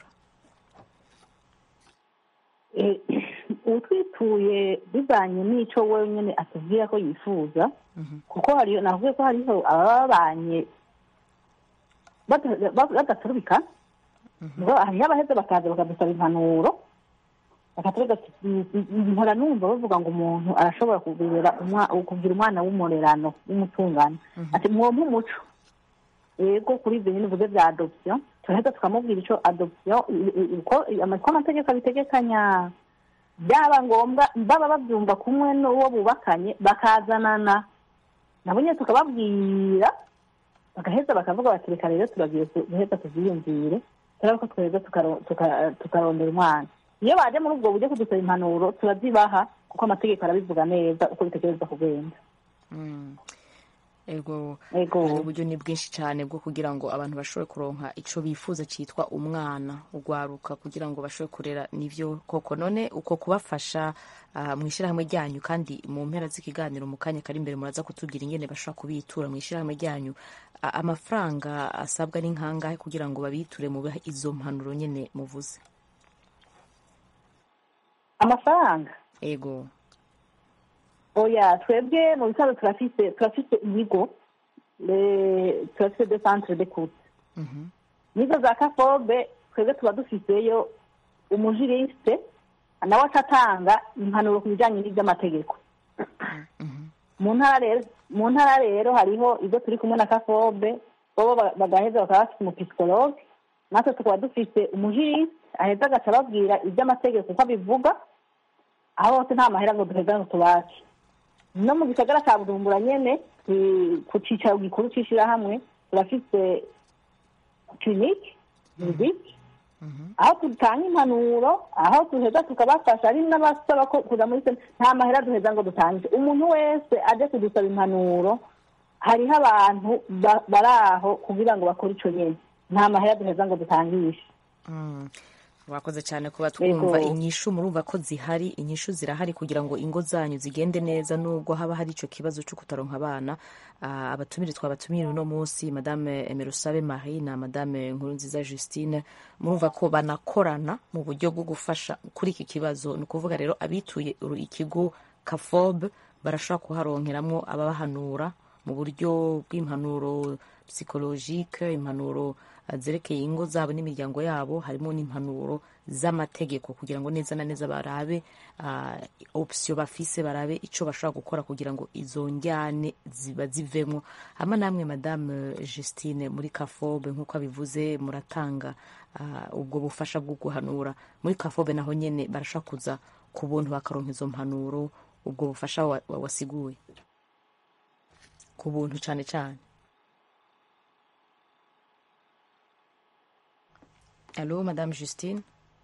utwituye bivanye n'icyo wenyine atubwira ko yifuza kuko hariyo navuze ko hariho ababanye badaturubika hariho abaheze bakaza bakadusaba impanuro bakatwereka mpora numva bavuga ngo umuntu arashobora kugira umwana w'umurerano w'umutungano ati mwompe umuco yego kuri ibyo nyine uvuze bya adopsiyo turahita tukamubwira icyo adopsiyo uko amategeko abitegekanya byaba ngombwa baba babyumva kumwe n'uwo bubakanye bakazanana nabo nyine tukababwira bagaheza bakavuga bati reka rero turagiye guheza tubyiyumvire turabona ko tweza tukarondera umwana iyo baje muri ubwo buryo kudusaba impanuro turazibaha kuko amategeko arabivuga neza uko bitegereza kugenda ego uburyo ni bwinshi cyane bwo kugira ngo abantu bashobore kuronka icyo bifuza cyitwa umwana ugwaruka kugira ngo bashobore kurera nibyo koko none uko kubafasha mu ishyirahamwe ryanyu kandi mu mpera z'ikiganiro mu kanya kari imbere muraza kutubwira ingene bashobora kubitura mu ishyirahamwe ryanyu amafaranga asabwa ni nkangahe kugira ngo babiture mu izo mpanuro nyine muvuze amafaranga ego oya twebwe mu bisanzwe turafise turafise ibigo turafise de centre de coute nizo za kafobe twebwe tuba dufiseyo umujiriste nawe atatanga impanuro ku bijyanye n'iby'amategeko mu ntara rero mu ntara rero hariho ibyo turi kumwe na kafobe bo bagaheza bakaba bafite umupisikologe natwe tukaba dufite umujiriste aheza agaca ababwira iby'amategeko uko abivuga aho hose nta mahera ngo duheza ngo tubace no mu gisagara cya bujumbura nyine ku cyicaro gikuru cy'ishyirahamwe turafite kirinike muziki aho dutanga impanuro aho duheza tukabafasha ari n'abasaba ko kuza muri sena nta mahera duheza ngo dutange umuntu wese aje kudusaba impanuro hariho abantu ba- bari aho kugira ngo bakore ico nyene nta mahera duheza ngo dutangishe Mm. wakoze cyane kuba twumva Yego. inyishu murumva ko zihari inyishu zirahari kugira ngo ingo zanyu zigende neza nubwo haba hari icyo kibazo cyo kutaronka abana Ah, abatumire twabatumire uno munsi madame emerusabe marie na madame nkurunziza justine murumva ko banakorana mu buryo bwo gufasha kuri iki kibazo ni ukuvuga rero abituye uru- ikigo kafob barashobora kuharonkeramwo ababahanura mu buryo bw'impanuro psychologique impanuro ah, zerekeye ingo zabo n'imiryango yabo harimo n'impanuro z'amategeko kugira ngo neza na neza barabe ah, option bafise barabe ico bashobora gukora kugira ngo izo njyane ziba zivemwo hama namwe madame Justine muri kafobe nk'uko abivuze muratanga ah, ubwo bufasha bwo guhanura muri kafobe naho nyene barashobora kuza ku buntu bakaronka izo mpanuro ubwo bufasha wa- wa- wasiguye ku buntu cyane cyane Allô, Madame Justine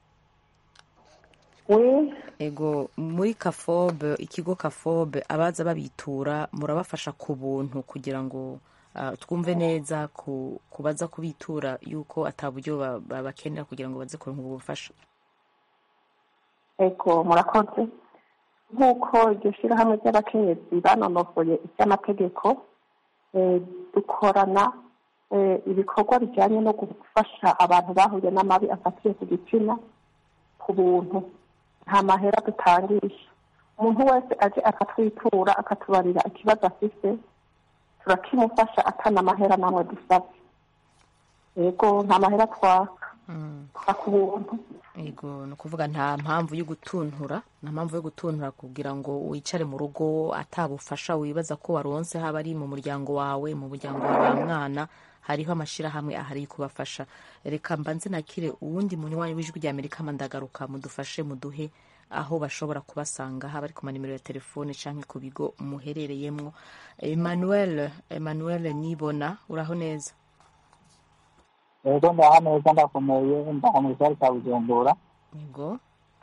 we ego muri kafobe ikigo kafobe abaza babitura murabafasha ku buntu kugira ngo ah, twumve neza ku kubaza kubitura yuko ataburyo ba- babakenera kugira ngo baze kuronka ubwo bufasha ego murakoze nk'uko iryo shyirahamwe ry'abakenyezi banonosoye iby'amategeko eh, dukorana eh, ibikorwa bijyanye no gufasha abantu bahuye n'amabi afatiye ku gitsina ku buntu nta mahera dutangisha umuntu wese aje akatwitura akatubarira ikibazo afise turakimufasha atana amahera namwe dusabye yego nta mahera twaka twaka ubuntu ego ni ukuvuga nta mpamvu yo gutuntura nta mpamvu yo gutuntura kugira ngo wicare mu rugo atabufasha wibaza ko waronse haba ari mu muryango wawe mu muryango wa ba mwana hariho amashyirahamwe ahari yo kubafasha reka mbanze nakire uwundi munywanyi w'ijwi rya amerika mandagaruka mudufashe muduhe aho bashobora kubasanga haba ari ku manimero ya telefone cyangwa ku bigo muherereyemo emmanuel emmanuel nibona uraho neza rero ndaha neza ndakomeye ndaha mu gisagara cya bujumbura yego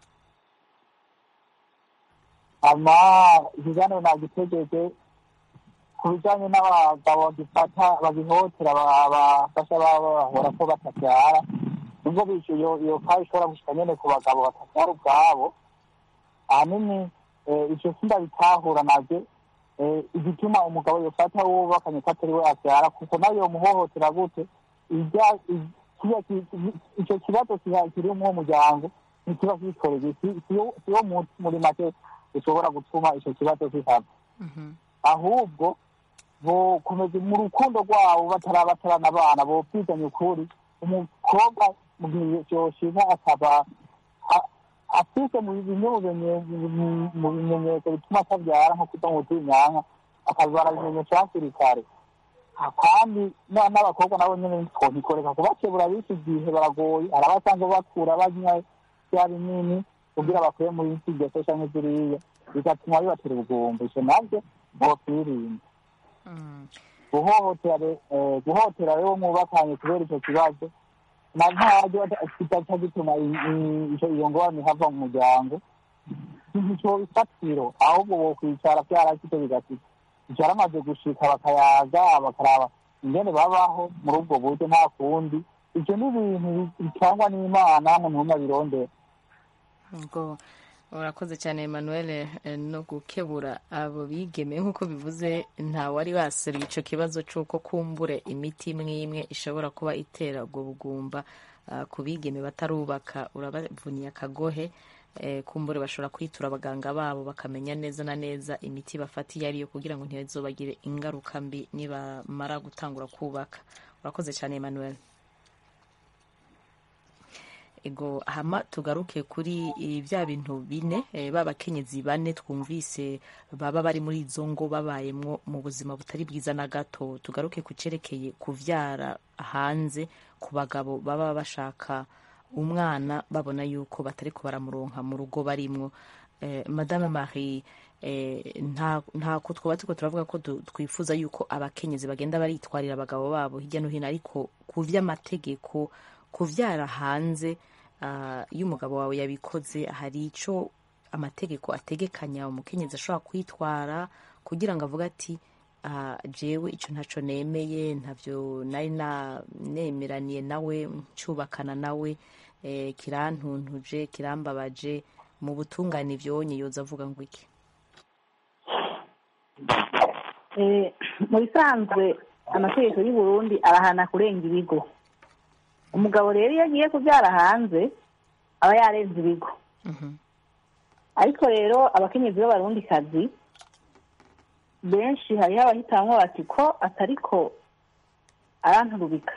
hama ikiganiro nagitegeje ku bijyanye n'abagabo bagifata bagihotera ba- bafasha baba bahora ko batabyara nubwo bityo iyo iyo kayi ishobora gushika nyene ku bagabo batabyara ubwabo ahanini eh, ico sindabitahura navyo eh, igituma umugabo yofata uwo bakanye ko atari we abyara kuko nawe yomuhohotera gute ijya- i- kiriya ki- ico kibazo kiha- kiri muri uwo muryango ntikiba kitoreye si- siyo siyo mu- muri make ushobora gutuma ico kibazo kihaba ahubwo bokomeza mu rukundo rwabo batarabatarana abana bokwizanya ukuri umukobwa mu gihe yoshika akaba a- afise mu bimwe mu binye- mu- mu bimenyetso bituma atabyara nko kuta mu butinyanka akabibara ibimenyetso hakiri kare Ah, kandi na- n'abakobwa nabo nyene twobikoreka kubakebura b'iki gihe baragoye hari abasanga bakura banywa bya binini kugira bakwiye muri iki gihe canke ziriya bigatuma bibatera ubugumba ico navyo bokwirinda guhohotera re- eh, guhotera rero mwubakanye kubera ico kibazo na ntaryo kidaca gituma i- i- ico- iyo ngorane ihava mu muryango ico bifatiro ahubwo bokwicara vyarashitse bigashika byaramaze gushika bakayaga bakaraba ingene babaho muri ubwo buryo nta kundi ivyo ni ibintu bitangwa n'imana umuntu abirondera ubwo urakoze cyane emmanuel eh, no gukebura abo bigeme nk'uko bivuze nta wari waseruye icyo kibazo cy'uko kumbure imiti imwe imwe ishobora kuba itera ubwo bugumba ah, ku bigeme batarubaka urabavuniye akagohe eh, kumbure bashobora kwitura abaganga babo bakamenya neza na neza imiti bafata iyo ariyo kugira ngo ntibazobagire ingaruka mbi nibamara gutangura kubaka urakoze cyane emmanuel ego hama tugaruke kuri eh, bya bintu bine eh, b'abakenyezi bane twumvise baba bari muri izo ngo babayemwo mu buzima butari bwiza na gato tugaruke ku cerekeye kuvyara hanze ku bagabo baba bashaka umwana babona yuko batari ko baramuronka mu rugo barimwo eh, madame marie eh, nta ntako twaba turiko turavuga ko du- twifuza yuko abakenyezi bagenda baritwarira abagabo babo hirya no hino ariko ku vy'amategeko kuvyara hanze ah, iyo umugabo wawe yabikoze hari ico amategeko ategekanya umukenyezi ashobora kwitwara kugira ngo avuge ati ah, jewe ico ntaco nemeye ntavyo nari na- nemeraniye nawe ncubakana nawe eh, kirantuntuje kirambabaje mu butungane ivyonye yoza avuga ngo iki Eh, mu bisanzwe amategeko y'u Burundi arahana kurenga ibigo umugabo rero iyo agiye kubyara hanze aba yarenze ibigo ariko rero abakenyezi b'abarundikazi benshi hariho abahitamwo bati ko atariko aranturubika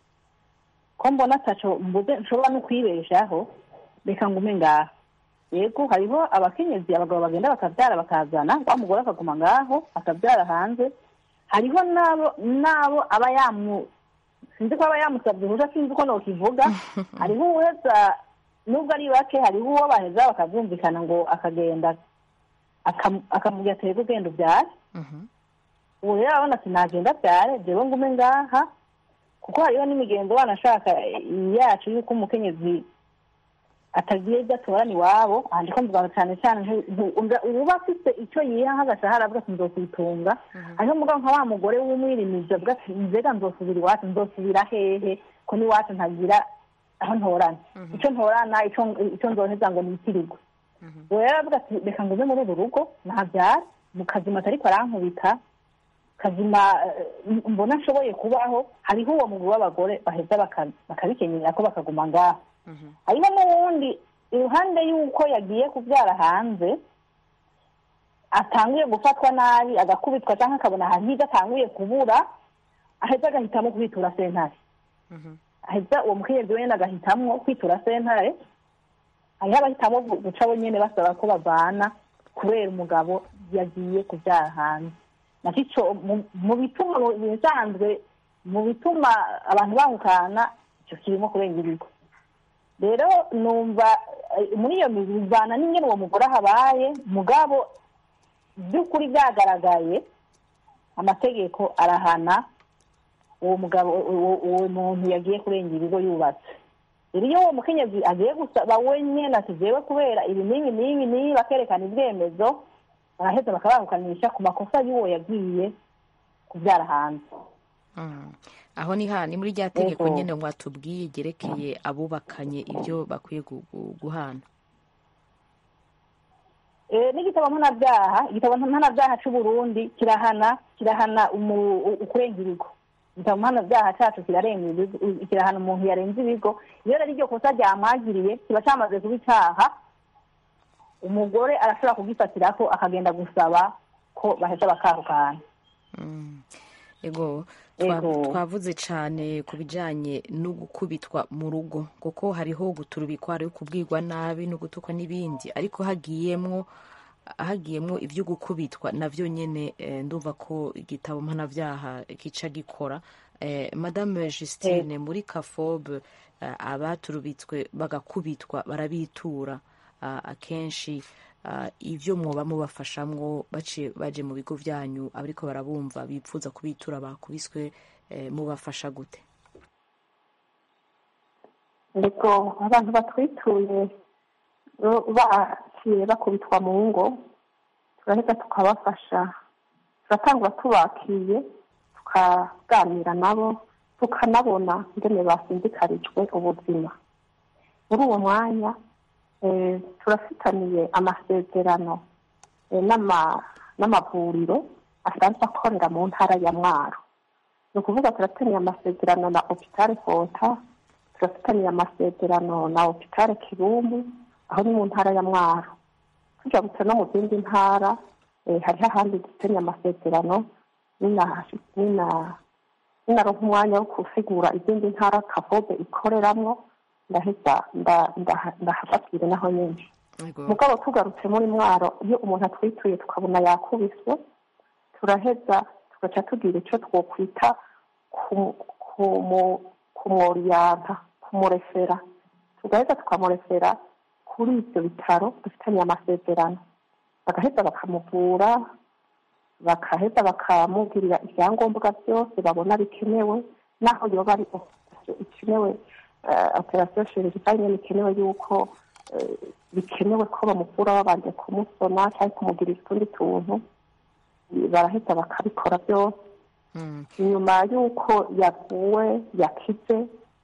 ko mbona ataco mbuze nshobora no kwibeshaho reka ngume ngaho yego hariho abakenyezi abagabo bagenda bakabyara bakazana wa mugore akaguma ngaho akabyara hanze hariho n'abo n'abo aba yamu sinzi ko aba yamusabye uruhushya sinzi uko nokivuga hariho uweza nubwo ari bake hariho uwo baheza bakabyumvikana ngo akagenda akam- akamubwira ati rero ugenda ubyare ubu rero arabona ati nagenda abyare jewe ngume ngaha kuko hariho n'imigenzo wanashaka yacu y'uko umukenyezi atagiye ibyo atorana iwabo aha ndiko mvuga cyane cyane ntu- ntu- umva- uba afite icyo yiha nk'agashahara avuga ati nzokwitunga hariho umugabo nka wa mugore w'umwirimizi avuga ati mbega nzosubira iwacu nzosubira hehe ko n'iwacu ntagira aho ntorana icyo ntorana icyo icyo nzoheza ngo nitirirwe uwo rero aravuga ati reka ngume muri uru rugo nabyara mu kazima atariko arankubita kazima eh, mbona nshoboye kubaho hariho uwo mugwi w'abagore baheza baka- bakabikenyera ko bakaguma ngaho hariho n'uwundi iruhande y'uko yagiye kubyara hanze atanguye gufatwa nabi agakubitwa cyangwa akabona ahantu higa atanguye kubura aheza agahitamo kwitura sentare aheza uwo mukenyezi wenyine agahitamwo kwitura sentare hariho abahitamo gu- guca bo nyene basaba ko bavana kubera umugabo yagiye kubyara hanze nakico mu- mu bituma mu bisanzwe mu bituma abantu bahukana ico kirimo kurenga ibigo rero numva eh, muri iyo mizi bivana n'ingene uwo mugore ahabaye mugabo by'ukuri byagaragaye amategeko arahana uwo mugabo uwo uwo muntu yagiye kurenga ibigo yubatse rero iyo uwo mukenyezi agiye gusaba wenyine ati jewe kubera ibi n'ibi n'ibi n'ibi bakerekana ibyemezo baraheza bakabahukanisha ku makosa y'uwo yagiye kubyara hanze Mm. aho ni ha ni muri rya tegeko Ego. nyene mwatubwiye ryerekeye abubakanye ibyo bakwiye gu- gu- guhana Eh, n'igitabo mpanabyaha igitabo mpanabyaha cy'u Burundi kirahana kirahana umu- u- ukurenga ibigo igitabo mpanabyaha cyacu kirarenga ibigo kirahana umuntu yarenze ibigo iyo rero iryo kosa ryamwagiriye kiba cyamaze kuba icyaha umugore arashobora kugifatirako akagenda gusaba ko baheza bakahukana ego twa- Ego. twavuze cyane ku bijyanye no gukubitwa mu rugo kuko hariho guturubikwa hariho kubwirwa nabi no gutukwa n'ibindi ariko hagiyemwo hagiyemwo ibyo gukubitwa navyo nyene eh, ndumva ko igitabo mpanabyaha kica gikora eh, madame justine muri kafobe eh, abaturubitswe bagakubitwa barabitura ah, akenshi ah, ivyo mwoba mubafashamwo baciye baje mu bigo vyanyu abariko barabumva bipfuza kubitura bakubiswe eh, mubafasha gute Ego abantu batwituye bo- baciye bakubitwa mu ngo turaheza tukabafasha turatangura tubakiye tukaganira nabo tukanabona ingene basinzikarijwe ubuzima muri uwo mwanya eh, turafitaniye amasezerano eh, n'ama- n'amavuriro asanzwe akorera mu ntara ya mwaro ni ukuvuga turataniye amasezerano na hopitale fota turafitaniye amasezerano na hopitale kibumbu aho ni mu ntara ya mwaro tujabutse no mu zindi ntara eh, hariho ahandi dufitaniye amasezerano nina- nina- ninaronka umwanya wo gusigura izindi ntara kafobe ikoreramwo ndaheza nda- ndaha- ndahafatire naho nyine mugabo tugarutse muri mwaro iyo umuntu atwituye tukabona yakubiswe turaheza tugaca tugira icyo twokwita ku- kumu- kumworiyanta kumurefera tugaheza tukamurefera kuri ibyo bitaro dufitaniye amasezerano bagaheza bakamuvura bakaheza bakamubwirira ibyangombwa byose babona bikenewe n'aho yoba ari operasiyo ikenewe operasiyo chirurgicale nyine bikenewe yuko eh, bikenewe ko bamuvura babanje kumusona cyangwa kumugirira utundi tuntu baraheza bakabikora byose inyuma y'uko yavuwe yakize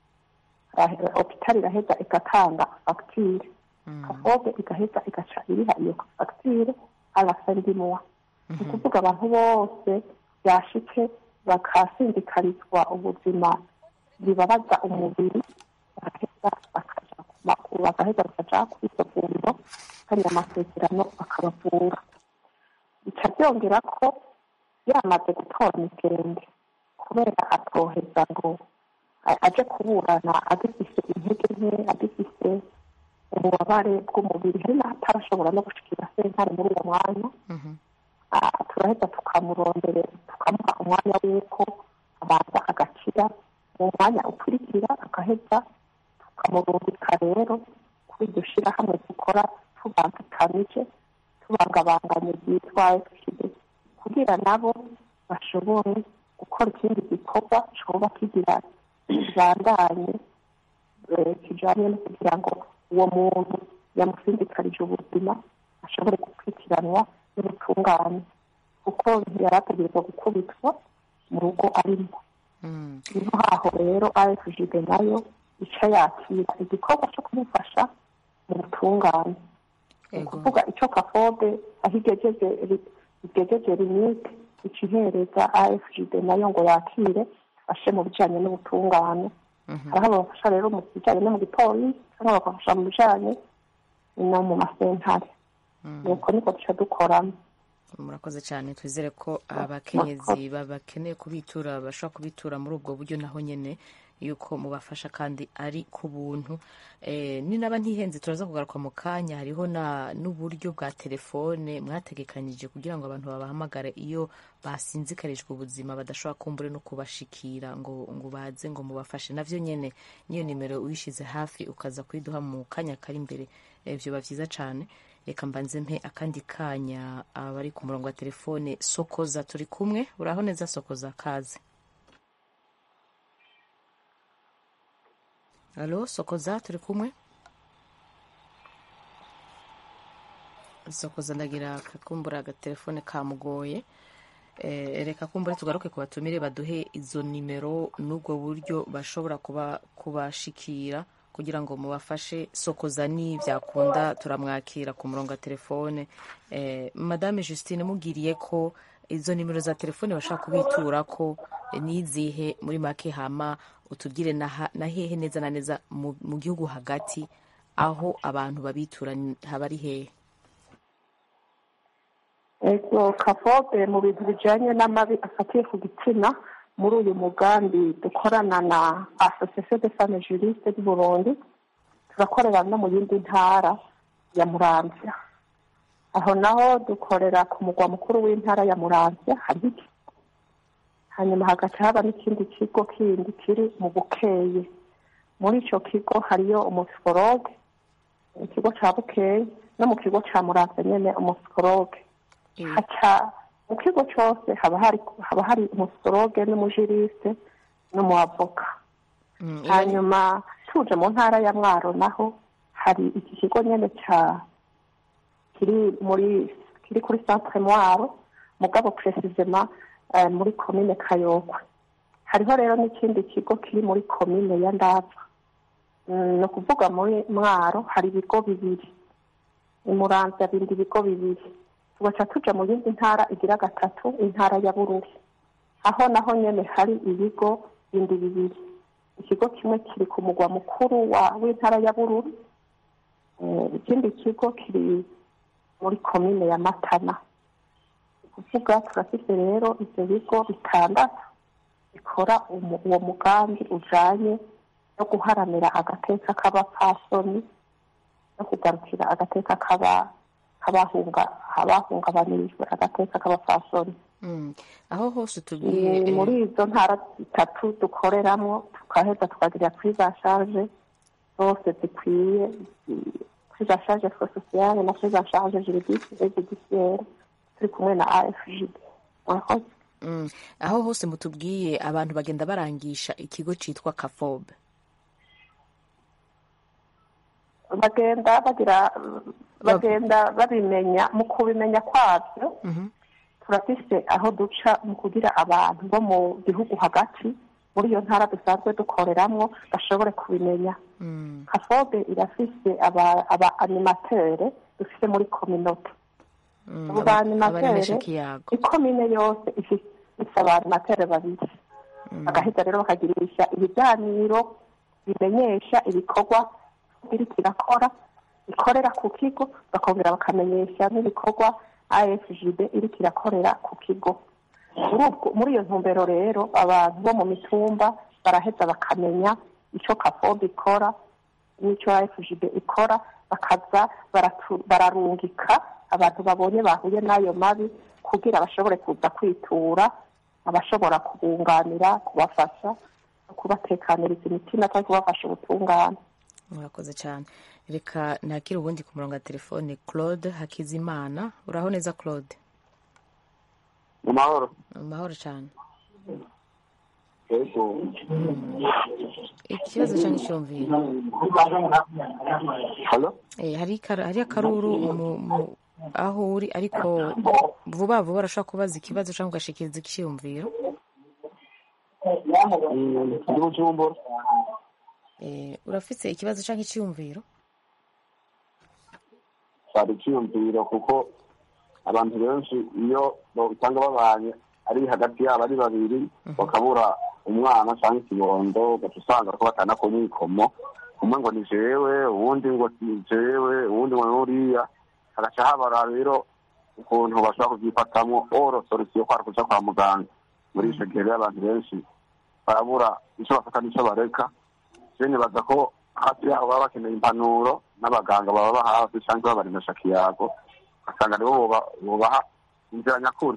rahe- hopitali iraheza igatanga fagitire kafobe igaheza igaca iriha iyo fagitire arasendimwa ni ukuvuga abantu bose byashitse bakasindikarizwa ubuzima bibabaza umubiri bagaheza bakaja ku makuru bagaheza bakaja kuri iryo vuriro kandi amasezerano bakabavura bica byongera ko yamaze gutora imigende kubera atoheza ngo a- aje kuburana agifise intege nke agifise ububabare bw'umubiri hari n'ahatarashobora no gushikira sentare muri uwo mwanya Ah, turaheza tukamurondera tukamuha umwanya w'uko abanza agakira mu mwanya ukurikira agaheza tukamurungika rero kuri iryo shirahamwe dukora tubangikanije tubangabanganye ryitwa fpd kugira nabo bashobore gukora ikindi gikorwa coba kigira kibandanye eh, kijanye no kugira ngo uwo muntu yamusindikarije ubuzima ashobore gukurikiranwa n'ubutungane kuko yari ategerezwa gukubitwa mu rugo arimo niho haho rero afgd nayo ica yakira igikorwa cyo kumufasha mu butungane ni ukuvuga icyo kafobe aho igejeje ri- igejeje limite ica ihereza afgd nayo ngo yakire afashe mu bijanye n'ubutungane hariho ababafasha rero mu bijanye no mu gipolisi cyangwa bakabafasha mu bijanye no mu masentare nuko niko duca dukoramo murakoze cyane twizere ko abakenyezi bakeneye kubitura bashobora kubitura muri ubwo buryo naho nyine yuko mubafasha kandi ari ku buntu Eh, ni naba ntihenze turaza kugaruka mu kanya hariho na n'uburyo bwa telefone mwategekanyije kugira ngo abantu babahamagare iyo basinzikarijwe ubuzima badashobora kumbure no kubashikira ngo ngo baze ngo mubafashe navyo nyene niyo nimero uyishize hafi ukaza kuyiduha mu kanya kari imbere eh, vyoba vyiza cane reka mbanze mpe akandi kanya abari ku murongo wa telefone sokoza turi kumwe uraho neza sokoza kaze alo sokoza turi kumwe sokoza ndagira akakumbura agatelefone kamugoye Eh, reka kumbure tugaruke ku batumire baduhe izo nimero n'ubwo buryo bashobora kuba kubashikira kugira ngo mubafashe sokoza ni byakunda turamwakira ku murongo wa telefone eh, madame justine mugiriye ko izo nimero za telefone bashaka kubitura ko eh, nizihe muri make hama utubwire na ha- na hehe neza na neza mu mu gihugu hagati aho abantu babitura ni- haba ari hehe ego kafobe mu bintu bijanye n'amabi afatiye ku gitsina muri uyu mugambi dukorana na association de femmes juristes du burundi turakorera no mu yindi ntara ya muramvya aho naho dukorera ku mugwa mukuru w'intara ya muramvya hari iki hanyuma hagaca haba n'ikindi kigo kindi kiri mu bukeye muri ico kigo hariyo umusiporoge ikigo ca bukeye no mu kigo ca muramvya nyene umusiporoge haca mu kigo cyose haba hari haba hari umusoroge n'umujirisite n'umuavoka hanyuma tuje mu ntara ya mwaro naho hari iki kigo nyene ca kiri muri kiri kuri centre mwaro mugabo precisement eh, muri komine kayokwe hariho rero n'ikindi kigo kiri muri komine ya ndava Mm, ni ukuvuga muri mwaro hari ibigo bibiri imuramvya bindi ibigo bibiri tugaca tuja mu yindi ntara igira gatatu intara ya bururi aho naho nyene hari ibigo bindi bibiri ikigo kimwe kiri ku mugwa mukuru wa w'intara ya bururi Eh, ikindi kigo kiri muri komine ya matana ni kuvuga turafise rero ivyo bigo bitandatu bikora umu- uwo mugambi ujanye no guharanira agateka k'abapfasoni no kugarukira agateka k'aba kabahunga abahungabanirijwe agateka k'abapfasoni Mm. aho hose utubwiye Mm, eh, muri izo ntara zitatu dukoreramo tukaheza tukagira kuri za charge zose zikwiye zi- kuri za charge sociale na kuri za charge juridique et judiciaire turi kumwe na afgd murakoze mm. aho hose mutubwiye abantu bagenda barangisha ikigo citwa kafobe bagenda bagira bagenda babimenya mu kubimenya kwabyo turafise aho duca mu kugira abantu bo mu gihugu hagati muri iyo ntara dusanzwe dukoreramwo bashobore kubimenya kafobe irafise aba aba animatere dufise muri kominote abo ba animatere ikomine yose ifise aba animatere babiri bagaheza rero bakagirisha ibiganiro bimenyesha ibikorwa biriko irakora ikorera ku kigo bakongera bakamenyesha n'ibikorwa afgb iriko irakorera ku kigo muri iyo ntumbero rero abantu bo mu mitumba baraheza bakamenya icyo kafobe ikora n'icyo afgb ikora bakaza bararungika abantu babonye bahuye n'ayo mabi kugira bashobore kuza kwitura abashobora kubunganira kubafasha no kubatekaniriza imitima cyangwa kubafasha ubutungane murakoze cyane reka nakire ubundi ku murongo wa telefone claude hakizimana uraho neza claude mu mahoro mu mahoro cyane yego ikibazo cyangwa icyumviro hari akaruru aho uri ariko vuba vuba urashobora kubaza ikibazo cyangwa ugashikiriza icyiyumviro ndi mu cyumba urafite ikibazo cyangwa icyiyumviro cyari icyiyumviro kuko abantu benshi iyo usanga babanye ari hagati yabo ari babiri bakabura umwana cyangwa ikibondo ugaca usanga ko batana ku mwikomo umwe ngo ni jewe uwundi ngo ni jewe uwundi ngo ni uriya hagaca habara rero ukuntu bashobora kubyifatamo oro solusiyo kwari kuja kwa muganga muri ico gihe rero abantu benshi barabura ico bafata n'ico bareka je nibaza ko hafi yaho baba bakeneye impanuro n'abaganga baba bahafi cyangwa babaremesha kiyago ugasanga nibo bobaha inzira nyakuri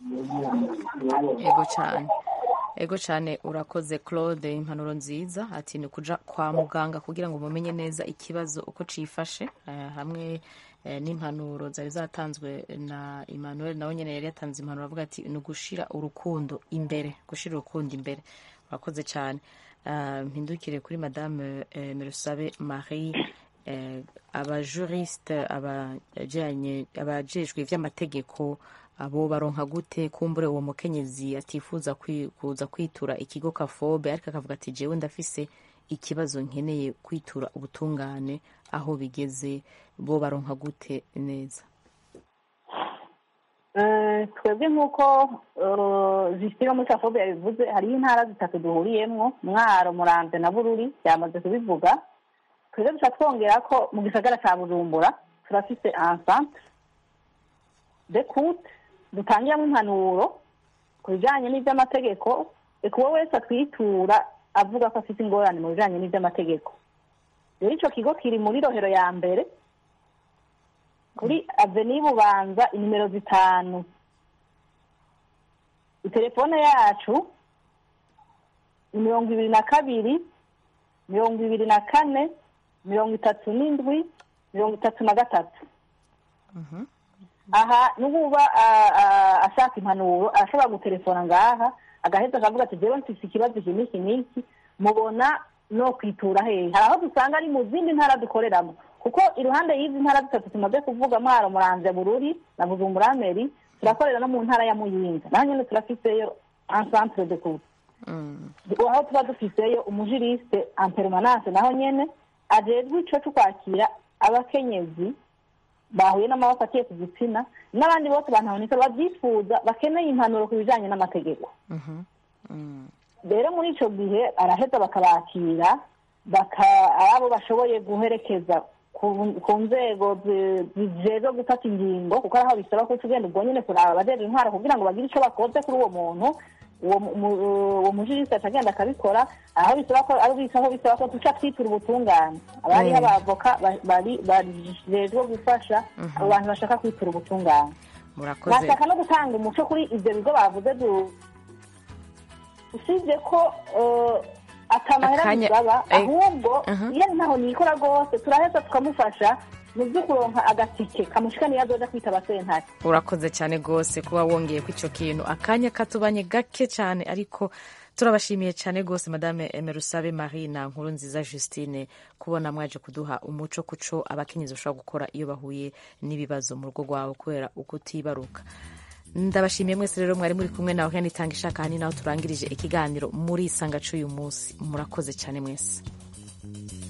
ego cyane ego cyane urakoze claude impanuro nziza ati ni kuja kwa muganga kugira ngo mumenye neza ikibazo uko cifashe hamwe n'impanuro zari zatanzwe na emmanuel nawe nyine yari yatanze impanuro avuga ati ni ugushira urukundo imbere gushira urukundo imbere urakoze cyane mpindukire kuri madame merusabe marie abajurisite abajejwe iby'amategeko abo baronka gute kumbure uwo mukenyezi atifuza kuza kwitura ikigo kafobe ariko akavuga ati jewe ndafise ikibazo nkeneye kwitura ubutungane aho bigeze bo baronka gute neza twebwe nk'uko zishyira muri kafobe yabivuze hariho intara zitatu duhuriyemwo mwaro murambe na bururi byamaze kubivuga twebwe duca twongera ko mu gisagara cya bujumbura turafise ensantre de kute dutangiramo impanuro ku bijyanye n'iby'amategeko reka uwo wese atwitura avuga ko afite ingorane mu bijyanye n'iby'amategeko rero icyo kigo kiri muri rohero ya mbere kuri aveni bubanza inimero zitanu telefone yacu ni mirongo ibiri na kabiri mirongo ibiri na kane mirongo itatu n'indwi mirongo itatu na gatatu aha n'ububa ashaka impanuro arashobora gutelefona ngaha agaheza akavuga ati jewe mfise ikibazo iki n'iki n'iki mubona no kwitura hehe hari aho dusanga ari mu zindi ntara dukoreramo kuko iruhande y'izi ntara zitatu tumaze kuvuga mwaro muramvya bururi na bujumbura meri turakorera no mu ntara ya muyinga naho nyene turafiseyo encentre de cour aho tuba dufiseyo umujiriste en permanence naho nyene ajejwe ico co kwakira abakenyezi bahuye n'amaboko atiye ku gitsina n'abandi bose bantabonika babyifuza bakeneye impanuro ku bijanye n'amategeko rero muri ico gihe araheza bakabakira abo bashoboye guherekeza ku nzego zijejwe gufata ingingo kuko ari aho bisaba ko ugenda ubwo nyine kuraba abajejwe intwara kugira ngo bagire ico bakoze kuri uwo muntu uwo mujirisi acagenda akabikora aho bisaba ko ari aho bisaba ko duca twitura ubutungane abariho abavoka bajejwe gufasha abo bantu bashaka kwitura ubutungane bashaka no gutanga umuco kuri ibyo bigo bavuze usibye ko atamahera bisaba ahubwo iyo ntaho nikora rwose turaheza tukamufasha mu byo kuronka agatike kamushika niyo azoja kwitaba sentare urakoze cyane rwose kuba wongeye ku icyo kintu akanya katubanye gake cyane ariko turabashimiye cyane rwose madame emerusabe marie na nkuru nziza justine kubona mwaje kuduha umuco kuco abakenyezi bashobora gukora iyo bahuye n'ibibazo mu rugo rwabo kubera ukutibaruka ndabashimiye mwese rero mwari muri kumwe nawe kandi itanga ishaka hani naho turangirije ikiganiro muri isanga c'uyu munsi murakoze cyane mwese